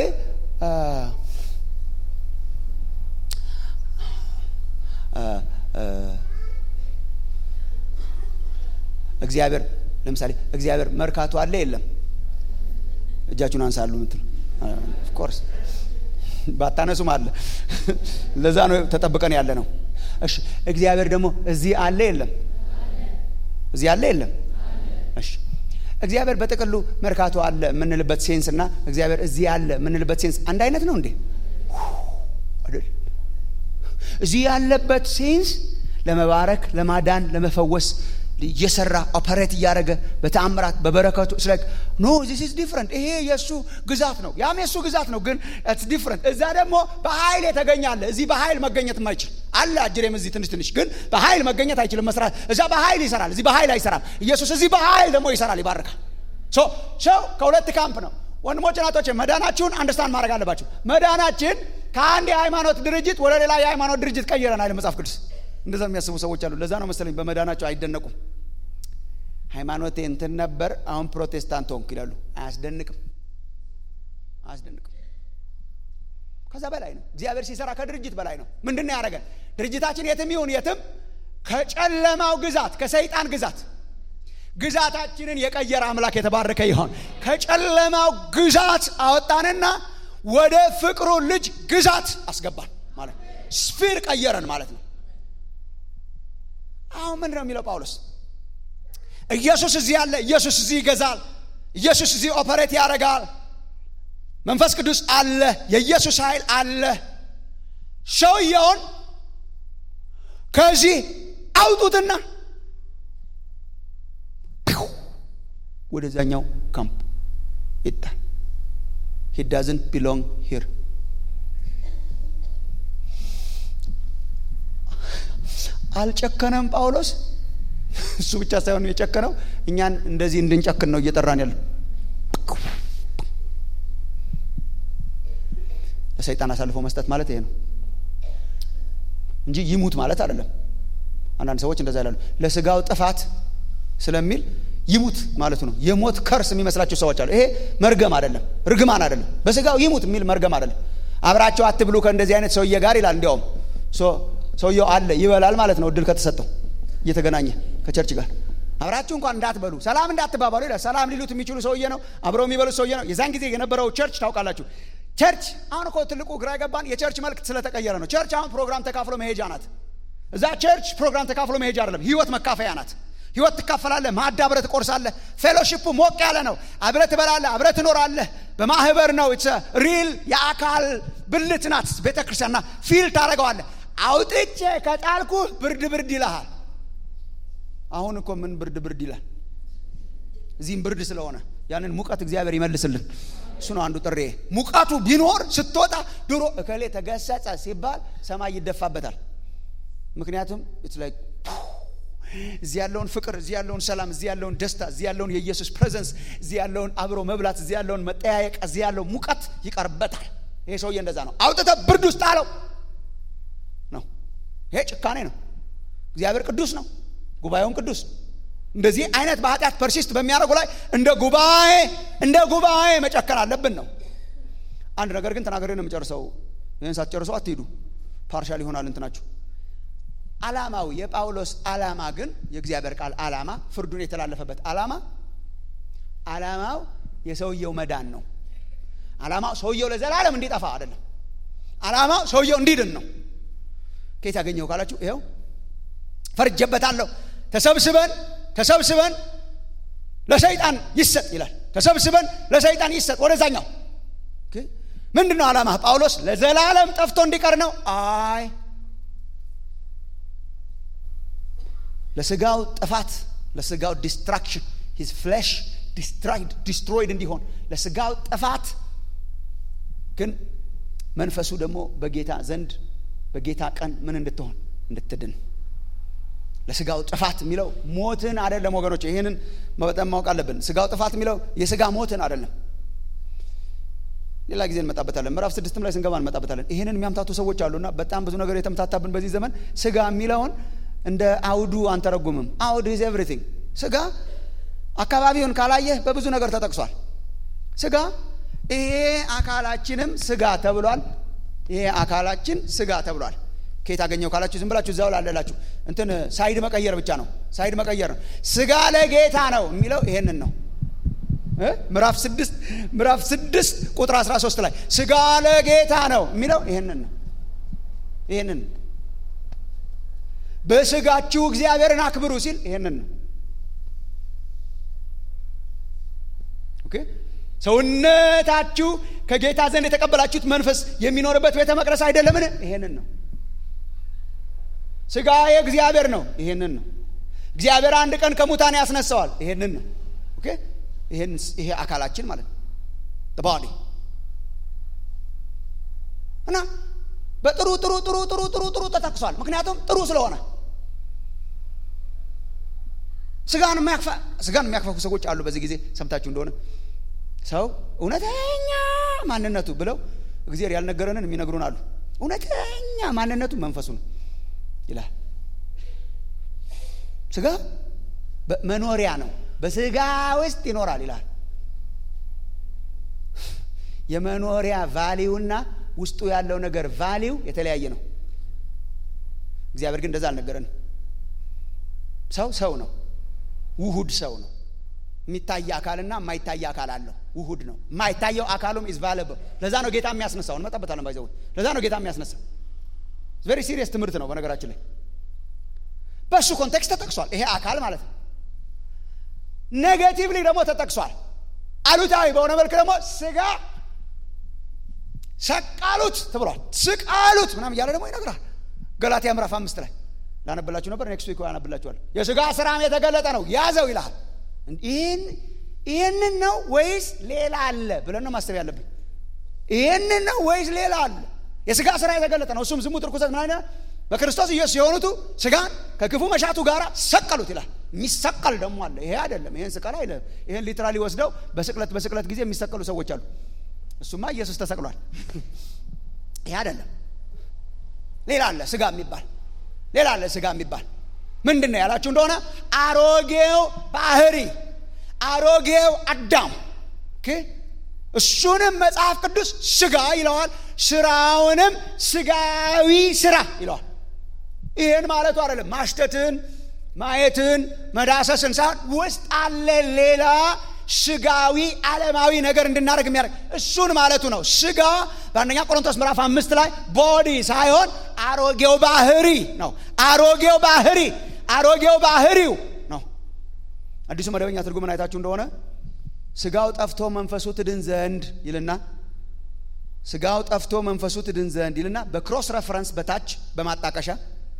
እግዚአብሔር ለምሳሌ እግዚአብሔር መርካቶ አለ የለም? እጃችሁን አንሳሉ ምትል ኦፍኮርስ ባታነሱም አለ። ለዛ ነው ተጠብቀን ያለ ነው። እሺ እግዚአብሔር ደግሞ እዚህ አለ የለም? እዚህ አለ የለም? እሺ እግዚአብሔር በጥቅሉ መርካቶ አለ የምንልበት ሴንስ እና እግዚአብሔር እዚህ አለ የምንልበት ሴንስ አንድ አይነት ነው እንዴ? አይደል? እዚህ ያለበት ሴንስ ለመባረክ፣ ለማዳን፣ ለመፈወስ እየሰራ ኦፐሬት እያደረገ በተአምራት በበረከቱ ስላይክ ኖ ዚስ ኢዝ ዲፍረንት። ይሄ የእሱ ግዛት ነው፣ ያም የእሱ ግዛት ነው፣ ግን ኢትስ ዲፍረንት። እዛ ደግሞ በኃይል የተገኛለ እዚህ በኃይል መገኘት የማይችል አለ። አጅሬም እዚህ ትንሽ ትንሽ ግን በኃይል መገኘት አይችልም መስራት። እዛ በኃይል ይሰራል፣ እዚህ በኃይል አይሰራም። ኢየሱስ እዚህ በኃይል ደግሞ ይሰራል፣ ይባርካል። ሶ ሰው ከሁለት ካምፕ ነው። ወንድሞች ናቶች መዳናችሁን አንደርስታንድ ማድረግ አለባችሁ። መዳናችን ከአንድ የሃይማኖት ድርጅት ወደ ሌላ የሃይማኖት ድርጅት ቀይረን አይደል መጽሐፍ ቅዱስ እንደዛ የሚያስቡ ሰዎች አሉ። ለዛ ነው መሰለኝ በመዳናቸው አይደነቁም። ሃይማኖቴ እንትን ነበር፣ አሁን ፕሮቴስታንት ሆንኩ ይላሉ። አያስደንቅም፣ አያስደንቅም። ከዛ በላይ ነው። እግዚአብሔር ሲሰራ ከድርጅት በላይ ነው። ምንድን ነው ያደረገን? ድርጅታችን የትም ይሁን የትም ከጨለማው ግዛት ከሰይጣን ግዛት ግዛታችንን የቀየረ አምላክ የተባረከ ይሆን። ከጨለማው ግዛት አወጣንና ወደ ፍቅሩ ልጅ ግዛት አስገባን ማለት ነው። ስፊር ቀየረን ማለት ነው። አሁን ምንድን ነው የሚለው ጳውሎስ? ኢየሱስ እዚህ አለ፣ ኢየሱስ እዚህ ይገዛል፣ ኢየሱስ እዚህ ኦፐሬት ያደርጋል፣ መንፈስ ቅዱስ አለ፣ የኢየሱስ ኃይል አለ። ሰውየውን ከዚህ አውጡትና ወደዛኛው ካምፕ ይጣል። ሂ ዳዝንት ቢሎንግ ሂር አልጨከነም ጳውሎስ። እሱ ብቻ ሳይሆን የጨከነው እኛን እንደዚህ እንድንጨክን ነው እየጠራን ያለ። ለሰይጣን አሳልፎ መስጠት ማለት ይሄ ነው እንጂ ይሙት ማለት አይደለም። አንዳንድ ሰዎች እንደዛ ይላሉ። ለስጋው ጥፋት ስለሚል ይሙት ማለቱ ነው። የሞት ከርስ የሚመስላቸው ሰዎች አሉ። ይሄ መርገም አይደለም፣ ርግማን አይደለም። በስጋው ይሙት የሚል መርገም አይደለም። አብራቸው አትብሉ ከእንደዚህ አይነት ሰውዬ ጋር ይላል። እንዲያውም ሰውየው አለ ይበላል ማለት ነው። እድል ከተሰጠው እየተገናኘ ከቸርች ጋር አብራችሁ እንኳን እንዳትበሉ ሰላም እንዳትባባሉ ይላል። ሰላም ሊሉት የሚችሉ ሰውዬ ነው። አብረው የሚበሉት ሰውዬ ነው። የዛን ጊዜ የነበረው ቸርች ታውቃላችሁ። ቸርች አሁን እኮ ትልቁ ግራ የገባን የቸርች መልክ ስለተቀየረ ነው። ቸርች አሁን ፕሮግራም ተካፍሎ መሄጃ ናት። እዛ ቸርች ፕሮግራም ተካፍሎ መሄጃ አይደለም፣ ህይወት መካፈያ ናት። ህይወት ትካፈላለህ። ማዕድ አብረህ ትቆርሳለህ። ፌሎሺፑ ሞቅ ያለ ነው። አብረህ ትበላለህ፣ አብረህ ትኖራለህ። በማህበር ነው። ኢትስ ሪል የአካል ብልት ናት ቤተ ክርስቲያንና ፊል ታደርገዋለህ። አውጥቼ ከጣልኩ ብርድ ብርድ ይልሃል። አሁን እኮ ምን ብርድ ብርድ ይላል? እዚህም ብርድ ስለሆነ ያንን ሙቀት እግዚአብሔር ይመልስልን። እሱ ነው አንዱ ጥሬ። ሙቀቱ ቢኖር ስትወጣ ድሮ እከሌ ተገሰጸ ሲባል ሰማይ ይደፋበታል። ምክንያቱም ኢትስ ላይክ እዚህ ያለውን ፍቅር፣ እዚህ ያለውን ሰላም፣ እዚህ ያለውን ደስታ፣ እዚህ ያለውን የኢየሱስ ፕሬዘንስ፣ እዚህ ያለውን አብሮ መብላት፣ እዚህ ያለውን መጠያየቅ፣ እዚህ ያለው ሙቀት ይቀርበታል። ይሄ ሰውዬ እንደዛ ነው። አውጥተ ብርድ ውስጥ አለው ነው። ይሄ ጭካኔ ነው። እግዚአብሔር ቅዱስ ነው፣ ጉባኤውን ቅዱስ እንደዚህ አይነት በኃጢአት ፐርሲስት በሚያደርጉ ላይ እንደ ጉባኤ እንደ ጉባኤ መጨከን አለብን ነው። አንድ ነገር ግን ተናገሬ ነው የምጨርሰው። ይህን ሳትጨርሰው አትሄዱ። ፓርሻል ይሆናል እንትናችሁ ዓላማው የጳውሎስ ዓላማ ግን የእግዚአብሔር ቃል ዓላማ ፍርዱን የተላለፈበት ዓላማ ዓላማው የሰውየው መዳን ነው። ዓላማው ሰውየው ለዘላለም እንዲጠፋ አይደለም። ዓላማው ሰውየው እንዲድን ነው። ከየት ያገኘው ካላችሁ ይኸው ፈርጀበታለሁ፣ ተሰብስበን ተሰብስበን ለሰይጣን ይሰጥ ይላል ተሰብስበን ለሰይጣን ይሰጥ ወደዛኛው ምንድን ነው ዓላማ ጳውሎስ ለዘላለም ጠፍቶ እንዲቀር ነው አይ ለስጋው ጥፋት ለስጋው ዲስትራክሽን ሂዝ ፍሌሽ ዲስትሮይድ እንዲሆን ለስጋው ጥፋት ግን መንፈሱ ደግሞ በጌታ ዘንድ በጌታ ቀን ምን እንድትሆን እንድትድን ለስጋው ጥፋት የሚለው ሞትን አይደለም ወገኖች ይህንን በጣም ማወቅ አለብን ስጋው ጥፋት የሚለው የስጋ ሞትን አይደለም ሌላ ጊዜ እንመጣበታለን ምዕራፍ ስድስትም ላይ ስንገባ እንመጣበታለን ይህንን የሚያምታቱ ሰዎች አሉና በጣም ብዙ ነገር የተምታታብን በዚህ ዘመን ስጋ የሚለውን እንደ አውዱ አንተረጉምም አውድ ኢዝ ኤቭሪቲንግ ስጋ አካባቢውን ካላየህ በብዙ ነገር ተጠቅሷል ስጋ ይሄ አካላችንም ስጋ ተብሏል ይሄ አካላችን ስጋ ተብሏል ከየት አገኘው ካላችሁ ዝም ብላችሁ እዛው ላለላችሁ እንትን ሳይድ መቀየር ብቻ ነው ሳይድ መቀየር ነው ስጋ ለጌታ ነው የሚለው ይሄንን ነው ምዕራፍ ስድስት ምዕራፍ ስድስት ቁጥር 13 ላይ ስጋ ለጌታ ነው የሚለው ይሄንን ነው ይሄንን በስጋችሁ እግዚአብሔርን አክብሩ ሲል ይሄንን ነው ኦኬ ሰውነታችሁ ከጌታ ዘንድ የተቀበላችሁት መንፈስ የሚኖርበት ቤተ መቅደስ አይደለምን ይሄንን ነው ስጋ የእግዚአብሔር ነው ይሄንን ነው እግዚአብሔር አንድ ቀን ከሙታን ያስነሳዋል ይሄንን ነው ኦኬ ይሄ አካላችን ማለት ነው ባዲ እና በጥሩ ጥሩ ጥሩ ጥሩ ጥሩ ጥሩ ተጠቅሷል ምክንያቱም ጥሩ ስለሆነ ስጋን ስጋን የሚያክፋፉ ሰዎች አሉ በዚህ ጊዜ ሰምታችሁ እንደሆነ ሰው እውነተኛ ማንነቱ ብለው እግዚአብሔር ያልነገረንን የሚነግሩን አሉ እውነተኛ ማንነቱ መንፈሱ ነው ይላል ስጋ መኖሪያ ነው በስጋ ውስጥ ይኖራል ይላል የመኖሪያ ቫሊውና ውስጡ ያለው ነገር ቫሊው የተለያየ ነው እግዚአብሔር ግን እንደዛ አልነገረንም ሰው ሰው ነው ውሁድ ሰው ነው የሚታይ አካልና የማይታይ አካል አለው ውሁድ ነው የማይታየው አካሉም ኢዝ ቫለብል ለዛ ነው ጌታ የሚያስነሳው እንመጣበታለን ባይዘው ለዛ ነው ጌታ የሚያስነሳው ቬሪ ሲሪየስ ትምህርት ነው በነገራችን ላይ በእሱ ኮንቴክስት ተጠቅሷል ይሄ አካል ማለት ነው ኔጌቲቭሊ ደግሞ ተጠቅሷል አሉታዊ በሆነ መልክ ደግሞ ስጋ ሰቃሉት ትብሏል ስቃሉት ምናም እያለ ደግሞ ይነግራል ገላትያ ምዕራፍ አምስት ላይ ላነብላችሁ ነበር ኔክስት ዊክ ያነብላችኋል የስጋ ስራም የተገለጠ ነው ያዘው ይልሃል ይህን ይህንን ነው ወይስ ሌላ አለ ብለን ነው ማሰብ ያለብን ይህንን ነው ወይስ ሌላ አለ የስጋ ስራ የተገለጠ ነው እሱም ዝሙት ርኩሰት ምን አይነት በክርስቶስ ኢየሱስ የሆኑቱ ስጋን ከክፉ መሻቱ ጋር ሰቀሉት ይላል የሚሰቀል ደግሞ አለ ይሄ አይደለም ይሄን ስቀል አይለም ይሄን ሊትራሊ ወስደው በስቅለት በስቅለት ጊዜ የሚሰቀሉ ሰዎች አሉ እሱማ ኢየሱስ ተሰቅሏል ይሄ አይደለም ሌላ አለ ስጋ የሚባል ሌላ አለ ስጋ የሚባል ምንድን ነው ያላችሁ እንደሆነ አሮጌው ባህሪ አሮጌው አዳም እሱንም መጽሐፍ ቅዱስ ስጋ ይለዋል ስራውንም ስጋዊ ስራ ይለዋል ይህን ማለቱ አይደለም ማሽተትን ማየትን መዳሰስን ሳይሆን ውስጥ አለ ሌላ ስጋዊ ዓለማዊ ነገር እንድናደርግ የሚያደርግ እሱን ማለቱ ነው ስጋ በአንደኛ ቆሮንቶስ ምዕራፍ አምስት ላይ ቦዲ ሳይሆን አሮጌው ባህሪ ነው አሮጌው ባህሪ አሮጌው ባህሪው ነው አዲሱ መደበኛ ትርጉምን አይታችሁ እንደሆነ ስጋው ጠፍቶ መንፈሱ ትድን ዘንድ ይልና ስጋው ጠፍቶ መንፈሱ ትድን ዘንድ ይልና በክሮስ ረፈረንስ በታች በማጣቀሻ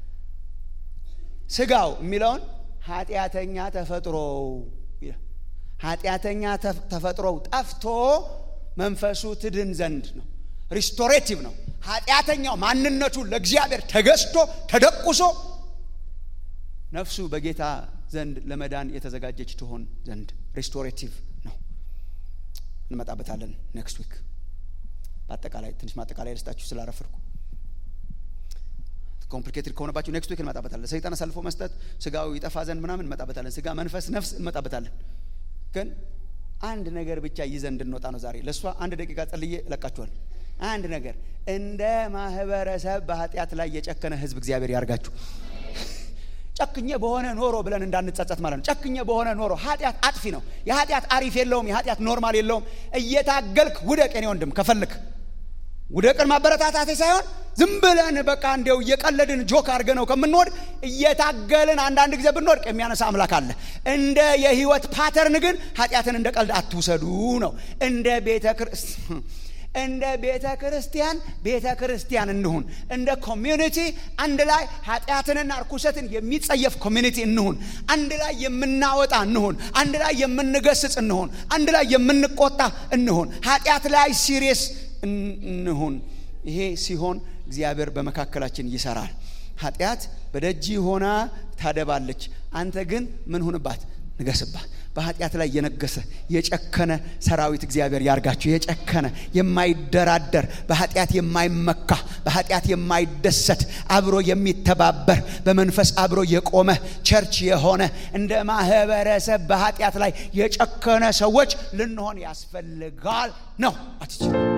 ስጋው የሚለውን ኃጢአተኛ ተፈጥሮው ኃጢአተኛ ተፈጥሮው ጠፍቶ መንፈሱ ትድን ዘንድ ነው ሪስቶሬቲቭ ነው ኃጢአተኛው ማንነቱ ለእግዚአብሔር ተገዝቶ ተደቁሶ ነፍሱ በጌታ ዘንድ ለመዳን የተዘጋጀች ትሆን ዘንድ ሪስቶሬቲቭ ነው እንመጣበታለን ኔክስት ዊክ በአጠቃላይ ትንሽ ማጠቃላይ ልስጣችሁ ስላረፍርኩ ኮምፕሊኬትድ ከሆነባችሁ ኔክስት ዊክ እንመጣበታለን ሰይጣን አሳልፎ መስጠት ስጋው ይጠፋ ዘንድ ምናምን እንመጣበታለን ስጋ መንፈስ ነፍስ እንመጣበታለን ግን አንድ ነገር ብቻ ይዘን እንድንወጣ ነው ዛሬ ለእሷ አንድ ደቂቃ ጸልዬ እለቃችኋል አንድ ነገር እንደ ማህበረሰብ በኃጢአት ላይ የጨከነ ህዝብ እግዚአብሔር ያርጋችሁ ጨክኜ በሆነ ኖሮ ብለን እንዳንጸጸት ማለት ነው ጨክኜ በሆነ ኖሮ ኃጢአት አጥፊ ነው የኃጢአት አሪፍ የለውም የኃጢአት ኖርማል የለውም እየታገልክ ውደቅ የኔ ወንድም ከፈልክ ውደቅን ማበረታታቴ ሳይሆን ዝም ብለን በቃ እንዲያው እየቀለድን ጆክ አድርገ ነው ከምንወድቅ እየታገልን አንዳንድ ጊዜ ብንወድቅ የሚያነሳ አምላክ አለ። እንደ የህይወት ፓተርን ግን ኃጢአትን እንደ ቀልድ አትውሰዱ ነው። እንደ ቤተ ክርስቲያን እንደ ቤተ ክርስቲያን ቤተ ክርስቲያን እንሁን። እንደ ኮሚዩኒቲ አንድ ላይ ኃጢአትንና እርኩሰትን የሚጸየፍ ኮሚዩኒቲ እንሁን። አንድ ላይ የምናወጣ እንሁን። አንድ ላይ የምንገስጽ እንሁን። አንድ ላይ የምንቆጣ እንሁን። ኃጢአት ላይ ሲሪየስ እንሁን። ይሄ ሲሆን እግዚአብሔር በመካከላችን ይሰራል። ኃጢአት በደጅ ሆና ታደባለች። አንተ ግን ምን ሁንባት? ንገስባት። በኃጢአት ላይ የነገሰ የጨከነ ሰራዊት እግዚአብሔር ያርጋችሁ። የጨከነ የማይደራደር በኃጢአት የማይመካ በኃጢአት የማይደሰት አብሮ የሚተባበር በመንፈስ አብሮ የቆመ ቸርች የሆነ እንደ ማህበረሰብ በኃጢአት ላይ የጨከነ ሰዎች ልንሆን ያስፈልጋል ነው አትችል